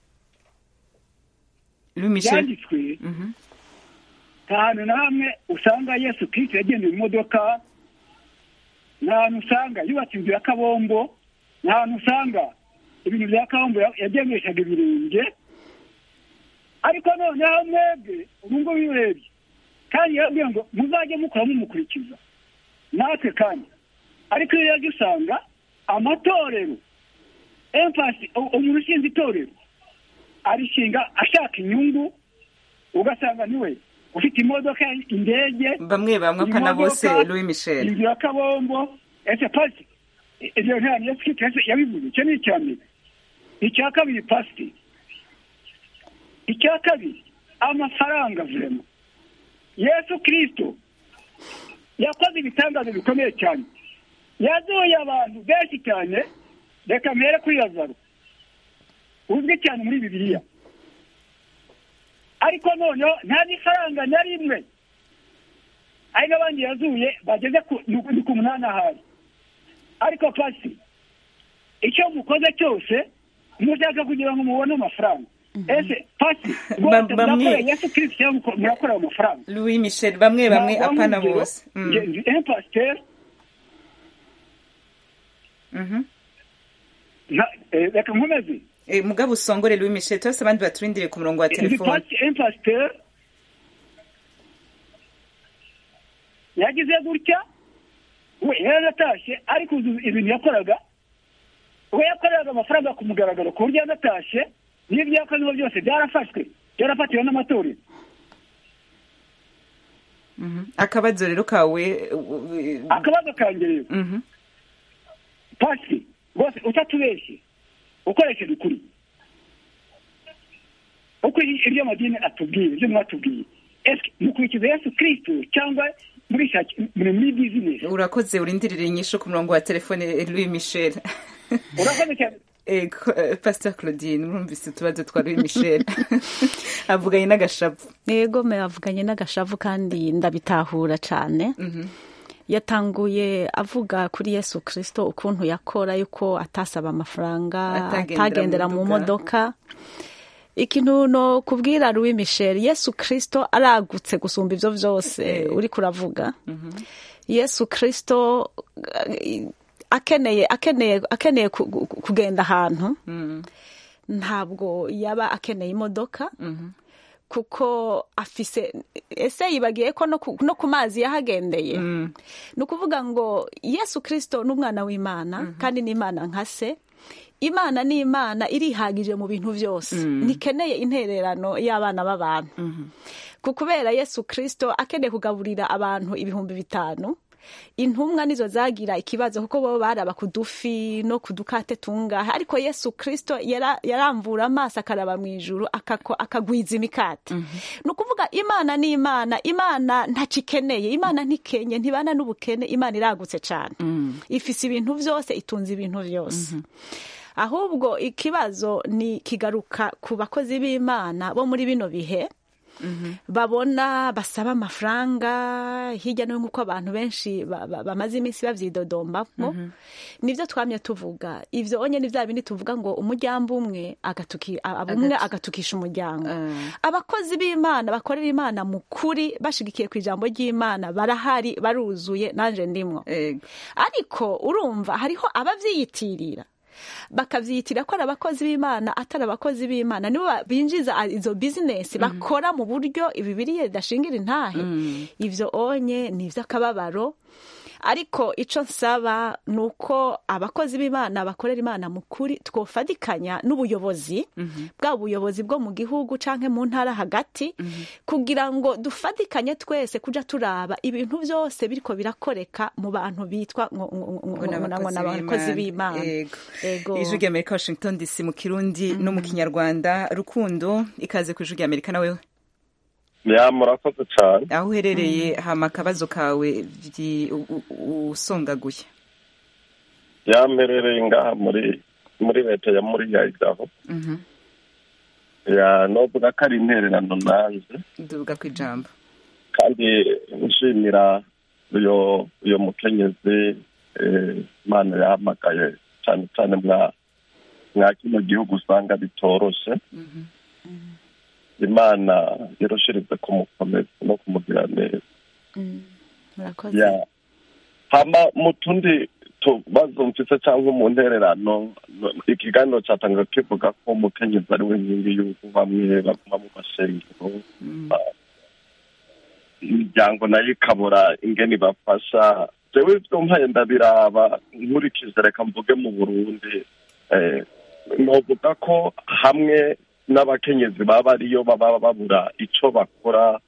Louis Michel byanditswe nta hantu na hamwe usanga yesu kristo yagendeye mu modoka nta hantu usanga yubatse inzu ya kabombo nta hantu usanga ibintu bya kabombo yagendeshaga ibirenge ariko noneho mwebwe ubu ngubu iyo urebye kandi yabwiye ngo muzajye mukora mumukurikiza natwe kandi ariko iyo yaje usanga amatorero empasi umuntu ushinze itorero arishinga ashaka inyungu ugasanga niwe ufite imodoka indege bamwe bamwe apana bose Louis Michel inzu ya kabombo ese pasi ibyo nta yesu kristo yabivuze icyo ni icya mbere icya kabiri pasiteri icya kabiri amafaranga vurema yesu kirisito yakoze ibitangazo bikomeye cyane yazuye abantu benshi cyane reka mpere kuri lazaro uzwi cyane muri bibiliya ariko noneho nta n'ifaranga na rimwe hari n'abandi yazuye bageze ni ku munani ahari ariko pasi icyo mukoze cyose mushaka kugira ngo mubone amafaranga ese pasi bose murakorera yesu kirisito cyangwa murakorera amafaranga Louis Michel bamwe bamwe apana bose un pasiteri reka nkomeze mugabo usongore Louis Michel twese abandi baturindire ku murongo wa telefone un pasiteri yagize gutya we yaratashye ariko ibintu yakoraga we yakoreraga amafaranga ku mugaragaro ku buryo yanatashye n'ibyo yakoze byose byarafashwe byarafatiwe n'amatorero akabazo rero kawe akabazo kanjye rero pasi rwose utatubeshye ukoresheje ukuri uko ibyo amadini atubwiye ibyo mwatubwiye ese mukurikiza yesu kirisito cyangwa muri muri bizinesi urakoze urindirire inyishu ku murongo wa telefone Louis Michel urakoze cyane pastor claudine mwumvise utubazo twa Louis Michel avuganye n'agashavu yego me avuganye n'agashavu kandi ndabitahura cyane yatanguye avuga kuri yesu kirisito ukuntu yakora yuko atasaba amafaranga atagendera mu modoka ikintu no kubwira Louis Michel yesu kirisito aragutse gusumba ibyo byose uri kuravuga yesu kirisito akeneye akeneye akeneye kugenda ahantu ntabwo yaba akeneye imodoka kuko afise ese yibagiye ko no ku mazi yahagendeye ni ukuvuga ngo yesu kirisito ni umwana w'imana kandi n'imana nka se imana ni imana irihagije mu bintu byose ntikeneye intererano y'abana b'abantu kubera yesu kirisito akeneye kugaburira abantu ibihumbi bitanu intumwa nizo zagira ikibazo kuko bo baraba ku dufi no ku dukate tungahe ariko yesu kirisito yaramvura amaso akaraba mu ijuru akagwiza imikate ni ukuvuga imana ni imana imana ntakikeneye imana ntikenye ntibana n'ubukene imana iragutse cyane ifise ibintu byose itunze ibintu byose ahubwo ikibazo ni kigaruka ku bakozi b'imana bo muri bino bihe babona basaba amafaranga hirya no hino nk'uko abantu benshi bamaze iminsi babyidodombamo nibyo twamye tuvuga ibyo onye ni bya bindi tuvuga ngo umuryango umwe umwe agatukisha umuryango abakozi b'imana bakorera imana mu kuri bashigikiye ku ijambo ry'imana barahari baruzuye nanjye ndimwo ariko urumva hariho ababyiyitirira bakabyitira ko ari abakozi b'imana atari abakozi b'imana nibo binjiza izo bizinesi bakora mu buryo ibibiriye bidashingira intahe ibyo onye ni iby'akababaro ariko icyo nsaba ni uko abakozi b'imana bakorera imana mu kuri twofatikanya n'ubuyobozi bwa buyobozi bwo mu gihugu cyangwa mu ntara hagati kugira ngo dufatikanye twese kujya turaba ibintu byose biriko birakoreka mu bantu bitwa ngo n'abakozi b'imana ijwi ry'amerika washington dc mu kirundi no mu kinyarwanda rukundo ikaze ku ijwi ry'amerika nawe ya murakoze cyane aho uherereye hama akabazo kawe vyi- u- u- usongaguye yamperereye ngaha muri muri leta ya muri yayidaho Mhm. ya novuga ko ari intererano nanze duvuga ku ijambo kandi nshimira uyo uyo mukenyezi eh, imana yahamagaye cyane cyane mwa mwa kino gihugu usanga bitoroshe imana irushirize kumukomeza no kumugira neza murakoze ya hama mu tundi tubazo mfise cyangwa mu ntererano no- ikiganiro cyatangaga kivuga ko umukenyezi ari we nkingi y'urugo bamwe baguma mu mashengero ba- imiryango nayo ikabura ingene ibafasha jewe ivyo mpaye ndabiraba nkurikije reka mvuge mu burundi eh, novuga ko hamwe n'abakenyezi baba ariyo baba babura ico bakora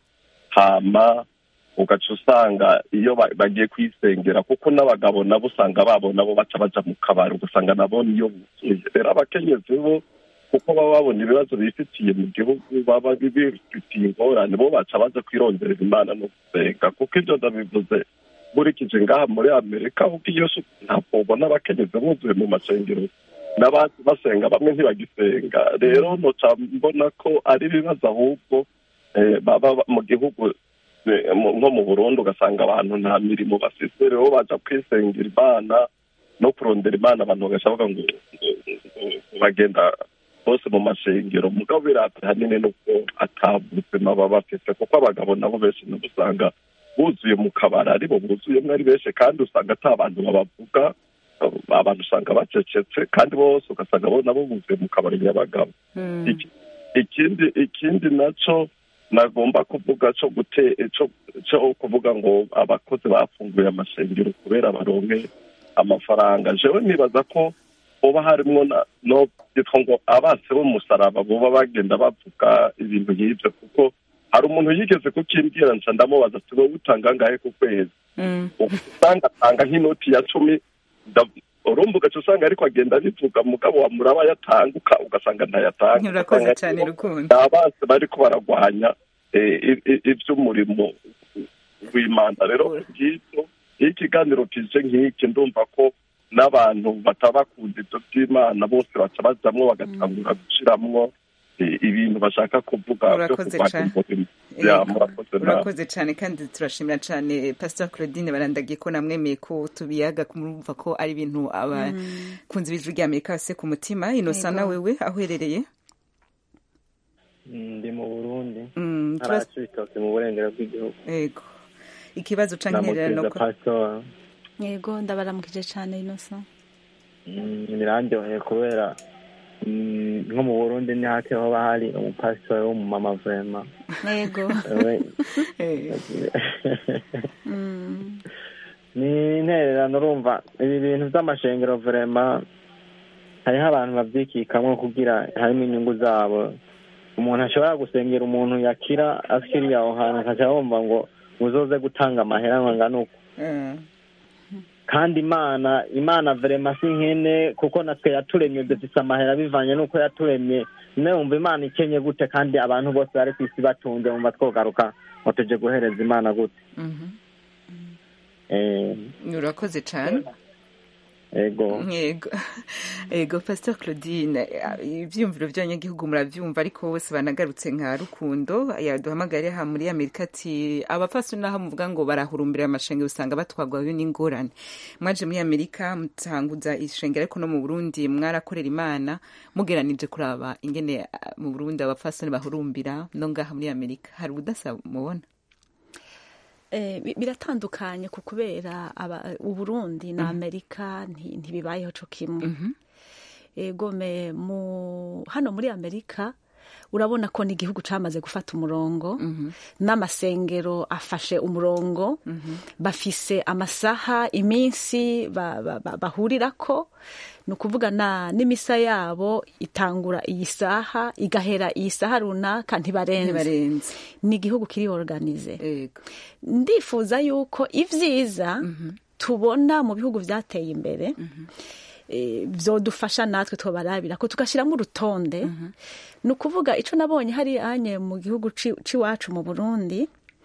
hama ugaca usanga iyo ba- bagiye kwisengera kuko n'abagabo nabo usanga babo nabo baca baja mu kabari ugasanga nabo niyo buzuye rero abakenyezi bo kuko baba babona ibibazo bifitiye mu gihugu baba bifitiye ingorane bo baca baza kwironderera imana no gusenga kuko ibyo ndabivuze nkurikije ngaha muri amerika kuko iyo su- ntabwo ubona abakenyezi buzuye mu masengero n'abandi basenga bamwe ntibagisenga rero noca mbona ko ari ibibazo ahubwo eh, baba ba- mu gihugu eh, mu- nko mu burundi ugasanga abantu nta mirimo bafise rero baja kwisengera imana no kurondera imana abantu bagaca bavuga ngo ngo- ngo bagenda bose mu mashengero mugabo birata hanini nuko ata buzima baba bafise kuko abagabo nabo benshi nabo usanga buzuye mu kabari aribo buzuyemo ari benshi kandi usanga ata bantu babavuga abantu usanga bacecetse kandi bose ugasanga bo nabo buzuye mu kabari nyabagabo Iki- ikindi ikindi naco nagomba kuvuga co gute co co kuvuga ngo abakozi bafunguye amashengero kubera baronke amafaranga jewe nibaza ko hoba harimwo na- no byitwa ngo abase b'umusaraba boba bagenda bavuga ibintu nk'ivyo kuko hari umuntu yigeze kukimbwira nca ndamubaza ati wowe utanga angahe ku kwezi usanga atanga nk'inoti ya cumi nda- urumva ugaca usanga ariko agenda abivuga mugabo wamuraba yatanguka ugasanga ntayatanga urakoze Ugasanga cyane nibo rukundo ni abasi bariko baragwanya eh, i- i- ivy'umurimo w'imana rero ngibyo iyo ikiganiro kije nk'iki ndumva ko n'abantu batabakunda ibyo by'imana bose baca bajamwo bagatangura gushiramwo eh, ibintu bashaka kuvuga byo Urakoze kurwanya cane. umurimo ya Yego. murakoze nawe urakoze cyane kandi turashimira cyane pastor claudine barandagiye ko namwemeye ko tubiyaga kumva ko ari ibintu abakunzi b'ijwi rya amerika base ku mutima inosa Yego. na wewe aho uherereye ndi mu burundi Mm, turas- ntaraca ibitoki mu burengero bw'igihugu yego ikibazo canke intererano ndamukiza pasitora yego ndabaramukije cyane inosa birandyoheye kubera mm, nko mu burundi ni hake hoba hari umupasitori w'umumama vema yego We- ni intererano urumva ibi bintu by'amashengero vrema hariho abantu babyikikamwo kugira harimo inyungu zabo umuntu ashobora gusengera umuntu yakira akiriye aho hantu akaca yumva ngo uzoze gutanga amahera ngo angane uko kandi imana imana vrema si nkene kuko natwe yaturemye dufise amahera bivanye n'uko yaturemye nawe wumva imana ikenye gute kandi abantu bose bari ku isi batunze wumva twogaruka ngo tuje guhereza imana gute Eh, urakoze cyane ego yego yego pastor claudine ibyiyumviro by'abanyagihugu murabyumva ariko bose banagarutse nka rukundo yaduhamagariye aha muri amerika ati abapfasoni naho muvuga ngo barahurumbira amashengero usanga batwagwayo n'ingorane mwaje muri amerika mutanguza ishengero ariko no mu burundi mwarakorera imana mugeranije kuraba ingene ah, mu burundi abapfasoni bahurumbira no ngaha muri amerika hari ubudasa mubona Eh, bi- biratandukanye ku kubera aba- uburundi na amerika nti- ntibibayeho co kimwe ego me mu hano muri amerika urabona ko ni igihugu camaze gufata umurongo n'amasengero afashe umurongo bafise amasaha iminsi ba- ba- ba- bahurirako ni ukuvuga na n'imisa yabo itangura iyi saha igahera iyi saha runaka ntibarenze Ntibarenze. ni igihugu kiri organize ndifuza yuko ivyiza tubona mu bihugu vyateye imbere eh, vyodufasha natwe twobarabira ko tugashyiramo urutonde ni ukuvuga icyo nabonye hari anye mu gihugu ci- c'iwacu mu burundi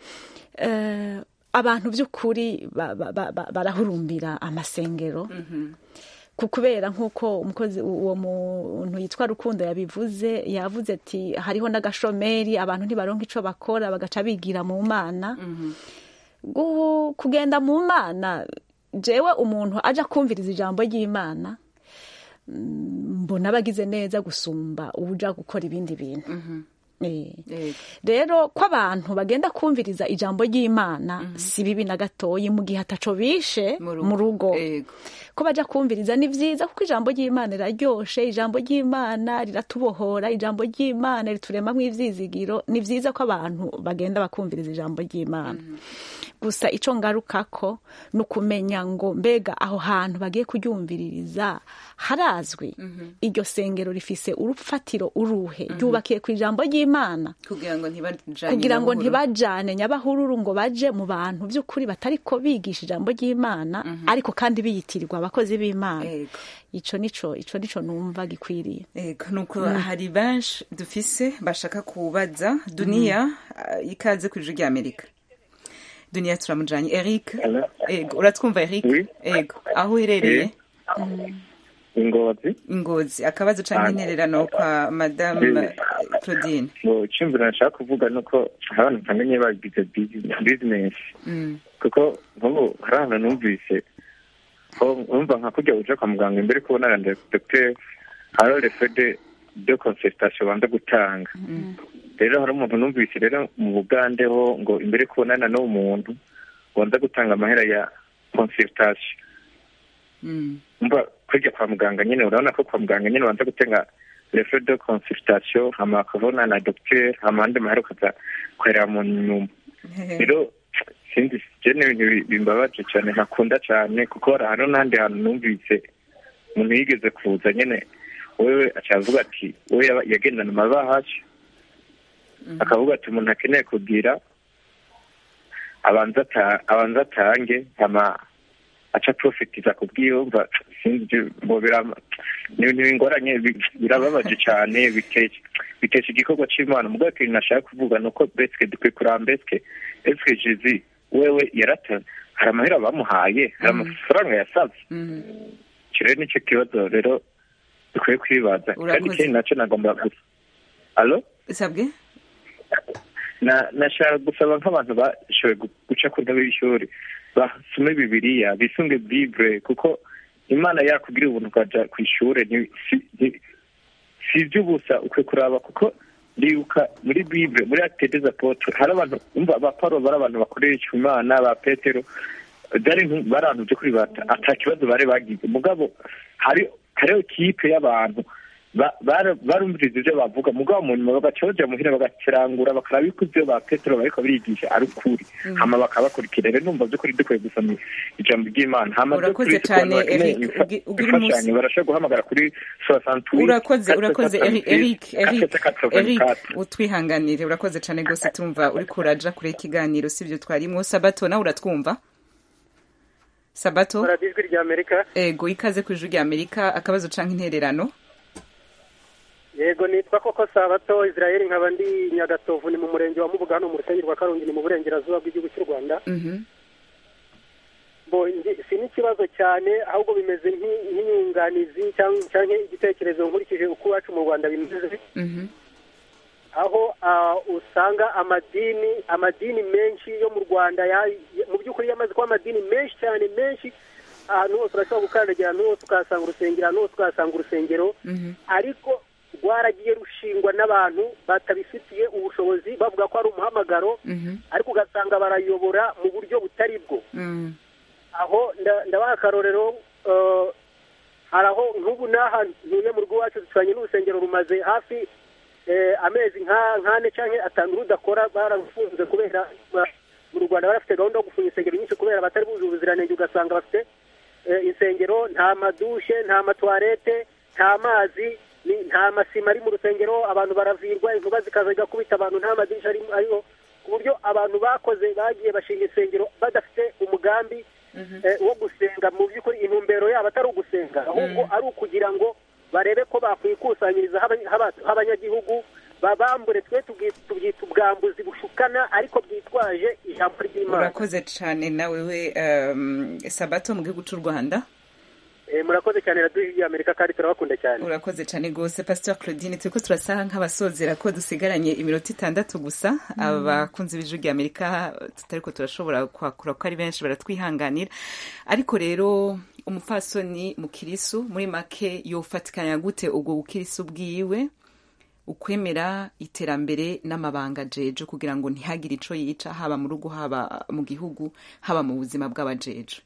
eh, abantu by'ukuri ba- ba- ba- ba- barahurumbira amasengero ku- kubera nk'uko umukozi uwo muntu yitwa rukundo yabivuze yavuze ati hariho n'agashomeri abantu ntibaronka icyo bakora bagaca bigira mu mana Gu- kugenda mu mana jewe umuntu aja kumviriza ijambo ry'imana mm, mbona abagize neza gusumba uja gukora ibindi bintu Eh. rero ko abantu bagenda kumviriza ijambo ry'imana si bibi na gatoyi mu gihe ataco bishe mu rugo ko baja kumviriza ni vyiza kuko ijambo ry'imana riraryoshe ijambo ry'imana riratubohora ijambo ry'imana rituremamwo ivyizigiro ni vyiza ko abantu bagenda bakumviriza ijambo ry'imana gusa ico ngarukako ni ukumenya ngo mbega aho hantu bagiye kuryumviririza harazwi iryo sengero rifise urufatiro uruhe ryubakiye ku ijambo ry'imana kugira ngo ntibajane kugira ngo nyabahuru. ntibajane nyabahururu ngo baje mu bantu by'ukuri batariko bigisha ijambo ry'imana ariko kandi biyitirirwa abakozi b'imana ico nico ico nico numva gikwiriye Ego, nuko hari benshi dufise bashaka kubaza duniya uh, ikaze ku ijwi rya amerika duniya turamujanye eric ego uratwumva eric ego aho uherereye ingozi ingozi akabazo canke intererano kwa madame claudine ngo icyumviro nashaka kuvuga ni uko hari abantu ntamenye bagize bizinesi Mm. kuko nk'ubu hari ahantu numvise ko numva nka kujya uja kwa muganga imbere kubonana na dogiteri hariho refede de consultation banza gutanga rero hari umuntu numvise rero mu bugande ho ngo imbere kubonana n'uwo muntu banza gutanga amahera ya consultation Mm. umva kujya kwa muganga nyine urabona ko kwa muganga nyine banza gutanga refe de consultation hama bakabona na docteur hama andi mahera ukaza kwerera mu nyuma rero sinzi je ni ibintu bi- bimbabaje cyane ntakunda cyane kuko hari hano n'ahandi hantu numvise umuntu yigeze kuza nyine wewe acavuga ati we yaba- yagendana amabahashi akavuga ati umuntu akeneye kugira abanza ata- abanza atange hama aca profitiza ku bwiyumva sinzi ngo birama ni ibintu bingoranye bi- birababaje cyane bitesha bitesha igikorwa c'imana mugabo ikintu nashaka kuvuga ni uko beske dukwiye kuraba beske eske jizi wewe yarata hari amahera bamuhaye hari amafaranga yasavye ico rero nico kibazo rero dukwiye kwibaza kandi Urakoze. ikindi naco nagomba gusa alo sabwe na nashaka gusaba nk'abantu bashoboye gu- guca ku ntebe y'ishuri basome bibiliya bisunge bibure kuko imana yakubwira ubuntu ukaja ku ishure ni- si- ni- si iby'ubusa ukwiye kuraba kuko ndibuka muri bibure muri acte des apotres hari abantu umva ba paulo bari abantu bakoresha imana ba petero byari nk- bari abantu by'ukuri bata ata kibazo bari bagize mugabo hari hariho kipe y'abantu ba- bara- barumviriza ibyo bavuga mugabo mu nyuma bagaca baja muhira bagakirangura bakaraba yuko ivyo ba petero bariko barigisha ari ukuri Mhm. hama bakabakurikira rero numva by'ukuri dukwiye gusoma ijambo ry'imana hama Urakoze by'ukuri ku bantu cane, bakeneye Eric. imfa- Ugi- ugira umunsi- imfashanyo barashobora guhamagara kuri soixante-huit urakoze urakoze Eri- Eric Eric Eric 484. utwihanganire urakoze cane gose tumva uri kuraja kure ikiganiro sivyo twarimwo sabato nawe uratwumva sabato radiyo ijwi rya amerika ego ikaze ku ijwi rya amerika akabazo canke intererano yego nitwa koko sabato israel nkaba ndi nyagatovu ni mu murenge wa mubuga hano mu rusengero rwa karongi ni mu burengerazuba bw'igihugu cy'u rwanda Mhm. bo ngi- si n'ikibazo cyane ahubwo bimeze nk'i- nk'inyunganizi cyangwa cyangwa igitekerezo nkurikije uko iwacu mu rwanda bimeze Mhm. aho ah, usanga amadini amadini menshi yo mu rwanda ya- ya- mu by'ukuri yamaze kuba amadini menshi cyane menshi ahantu hose urashobora gukandagira ahantu hose ukahasanga urusengero ahantu hose ukahasanga urusengero Mhm. ariko rwaragiye rushingwa n'abantu batabifitiye ubushobozi bavuga ko ari umuhamagaro Mhm. ariko ugasanga barayobora mu buryo butari bwo Mm. aho nda- ndabaha akarorero eh, hari aho nk'ubu n'aha ntuye mu rugo iwacu duturanye n'urusengero rumaze hafi eh, amezi nka- nk'ane cyangwa atanu rudakora bararufunze kubera ba- mu rwanda barafite gahunda yo gufunga insengero nyinshi kubera batari bujuje ubuziranenge ugasanga bafite eh, insengero nta madushe nta matwarete nta mazi ni- nta masima ari mu rusengero abantu baravirwa inkuba zikaza zigakubita abantu nta madirisha ari- ariho ku buryo abantu bakoze bagiye bashinga insengero badafite umugambi eh, wo gusenga mu by'ukuri intumbero yabo atari ugusenga ahubwo ari ukugira ngo barebe ko bakwikusanyiriza h'aba- h'aba- h'abanyagihugu babambure twe tubwi- tubyita ubwambuzi bushukana ariko bwitwaje ijambo ry'imana urakoze cyane nawe we um, sabato mu gihugu cy'u rwanda Eh, murakoze cyane radiyo y'amerika kandi turabakunda cyane urakoze cyane rwose pastor claudine turiko turasa nk'abasozera ko dusigaranye iminota itandatu gusa abakunzi b'ijwi rya amerika tutariko turashobora kwakura ko ari benshi baratwihanganira ariko rero umupfasoni mukirisu muri make yofatikanya gute ubwo bukirisu bwiwe ukwemera iterambere n'amabanga jeje kugira ngo ntihagire ico yica haba mu rugo haba mu gihugu haba mu buzima bw'abajeje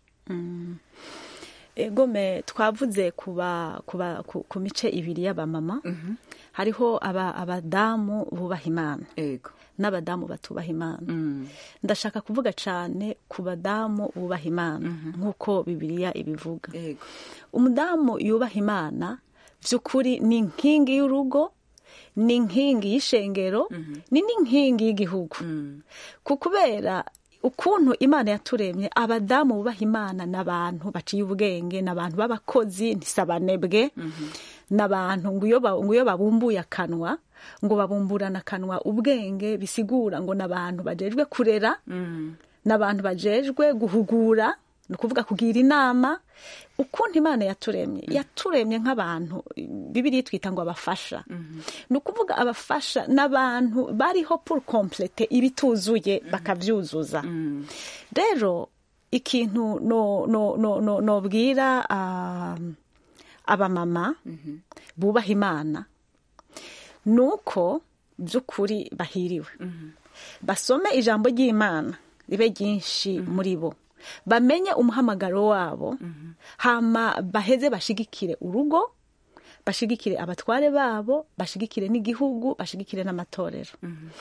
egome twavuze kuba kuba ku, ku mice ibiri y'abamama hariho aba, abadamu bubaha imana ego n'abadamu batubaha imana ndashaka kuvuga cyane ku badamu bubaha imana nk'uko bibiliya ibivuga ego umudamu yubaha imana by'ukuri ni inkingi y'urugo ni inkingi y'ishengero ni n'inkingi y'igihugu ku kubera ukuntu imana yaturemye abadamu bubaha imana ni abantu baciye ubwenge ni abantu b'abakozi ntisabanebwe ni abantu ngo iyo ba- ngo iyo babumbuye akanwa ngo babumburana akanwa ubwenge bisigura ngo ni abantu bajejwe kurera ni abantu bajejwe guhugura ni ukuvuga kugira inama ukuntu imana yaturemye yaturemye nk'abantu bibiri twita ngo abafasha ni ukuvuga abafasha n'abantu bariho pour complete ibituzuye bakabyuzuza rero ikintu no no no no nobwira ah, abamama bubaha imana ni uko by'ukuri bahiriwe basome ijambo ry'imana ribe ryinshi muri bo bamenye umuhamagaro wabo hama baheze bashigikire urugo bashigikire abatware babo bashigikire n'igihugu bashigikire n'amatorero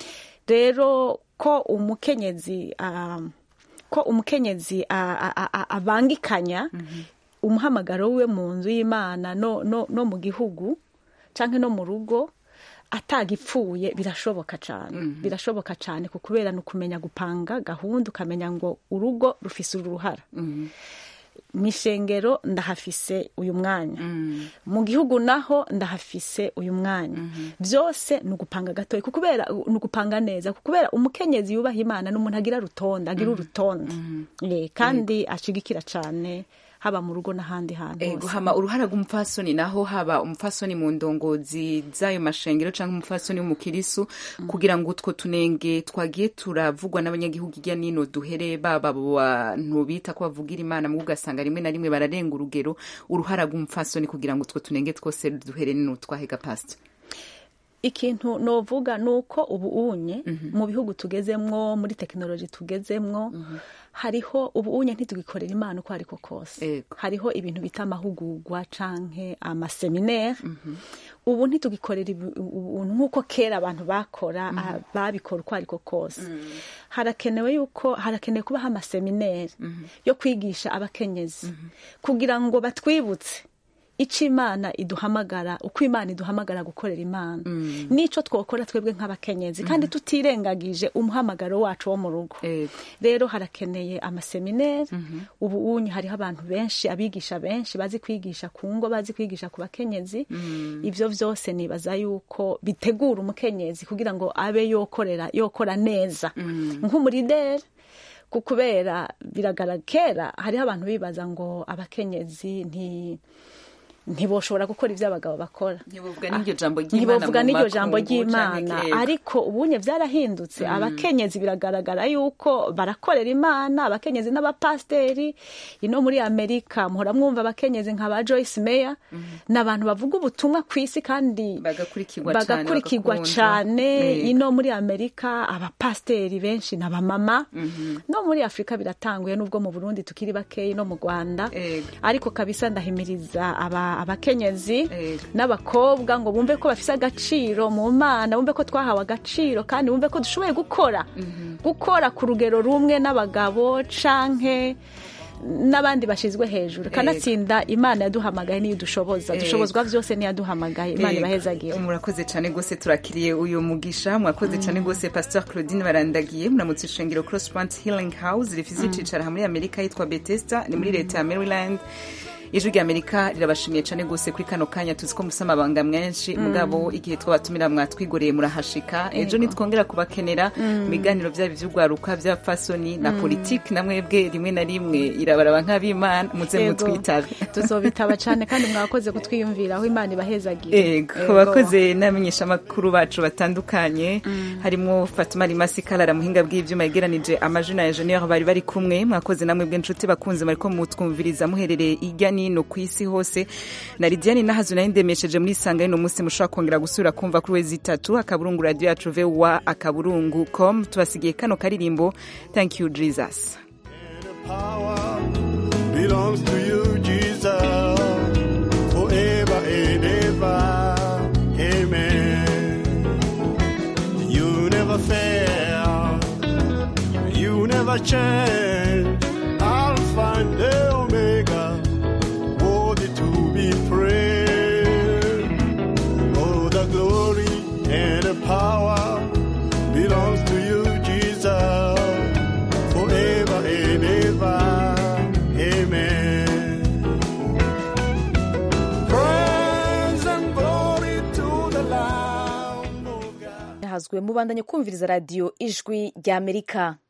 rero ko umukenyezi ah, ko umukenyezi ah, ah, ah, ah, abangikanya umuhamagaro we mu nzu y'imana no, no, no mu gihugu cyangwa no mu rugo atagipfuye birashoboka cyane birashoboka cyane ku kubera ni ukumenya gupanga gahunda ukamenya ngo urugo rufise uruhara mu ishengero ndahafise uyu mwanya mu gihugu naho ndahafise uyu mwanya byose ni ugupanga gatoya ku kubera ni ugupanga neza ku kubera umukenyezi yubaha imana ni umuntu agira rutonde agira urutonde Eh, kandi ashigikira cyane haba mu rugo n'ahandi hantu ego hose hama uruhara rw'umupfasoni naho haba umupfasoni mu ndongozi z'ayo mashengero cyangwa umupfasoni w'umukirisu kugira ngo utwo tunenge twagiye turavugwa n'abanyagihugu hirya n'ino duhere baba abo bantu bita ko bavugira imana mu ugasanga rimwe na rimwe bararenga urugero uruhara rw'umupfasoni kugira ngo utwo tunenge twose duhere n'utwahega pasita ikintu novuga ni uko ubu unye mu bihugu tugezemwo muri tekinoloji tugezemwo hariho ubu unye ntitugikorera imana uko ariko kose hariho ibintu bita amahugurwa canke amaseminaire ubu ntitugikorera ibi- ubuntu nk'uko kera abantu bakora ah, babikora uko ariko kose harakenewe yuko harakenewe kubaho amaseminaire yo kwigisha abakenyezi kugira ngo batwibutse icyo imana iduhamagara uko imana iduhamagara gukorera imana n'icyo twakora twebwe nk'abakenyezi kandi tutirengagije umuhamagaro wacu wo mu rugo rero harakeneye amaseminere ubu unye hariho abantu benshi abigisha benshi bazi kwigisha ku ngo bazi kwigisha ku bakenyezi ibyo byose nibaza yuko bitegura umukenyezi kugira ngo abe yokorera yokora neza nk'umurideri ku kubera biragaragara kera hariho abantu bibaza ngo abakenyezi nti ntiboshobora gukora ibyo abagabo bakora ntibuvuga n'iryo jambo ry'imana ntibavuga mu n'iryo jambo makungu ry'imana canke kera. ariko ubunye byarahindutse abakenyezi biragaragara yuko barakorera imana abakenyezi n'abapasiteri ino muri amerika muhora mwumva abakenyezi nka ba joyce meya ni abantu bavuga ubutumwa ku isi kandi bagakurikirwa cane, bagakurikirwa bagakundwa. cyane Yego. ino muri amerika abapasiteri benshi ni abamama no muri afurika biratanguye nubwo mu burundi tukiri bakeyi no mu rwanda ariko kabisa ndahimiriza aba- abakenyezi n'abakobwa ngo bumve ko bafise agaciro mu mana bumve ko twahawe agaciro kandi bumve ko dushoboye gukora gukora ku rugero rumwe n'abagabo canke n'abandi bashizwe hejuru kanatsinda imana yaduhamagaye niyo dushoboza Ego. dushobozwa byose niyo yaduhamagaye imana Ego. ibahezagira murakoze cyane rwose turakiriye uyu mugisha mwakoze cyane rwose pastor claudine barandagiye muramutse ishengero cross point healing house rifite icicaro aha muri amerika yitwa bethesda ni muri leta ya maryland ijwi rya amerika rirabashimiye cyane rwose kuri kano kanya tuzi ko musa amabanga menshi Mm. mugabo igihe twabatumira mwatwigoreye murahashika ejo Ego. nitwongera kubakenera Mm. mu biganiro byaba iby'urwaruka bya fasoni na Mm. politiki na mwebwe rimwe na rimwe irabaraba nk'abimana muze Ego. mutwitabe tuzobitaba cyane kandi mwakoze kutwiyumviraho imana ibahezagira Ego, bakoze n'abamenyeshamakuru bacu batandukanye harimo Fatuma Rimasi Kalala muhinga bw'ivyuma yegeranije amajina ya Junior bari bari kumwe mwakoze namwe bw'inshuti bakunze mariko mutwumviriza muherereye irya nino ku isi hose na Lidiane Nahazu nayo ndemesheje muri sanga y'uno munsi mushobora kongera gusubira kumva kuri wezi itatu akaburungu radio yacu VOA akaburungu com tubasigiye kano karirimbo thank you Jesus belongs to you, Jesus, forever and ever. Amen. You never fail, you never change. Alpha and the Omega, worthy to be praised. Oh, the glory and the power belongs to you, Jesus, forever and ever. Amen. Praise and glory to the Lamb. hazwe mubandanye kumviriza radiyo ijwi ry'amerika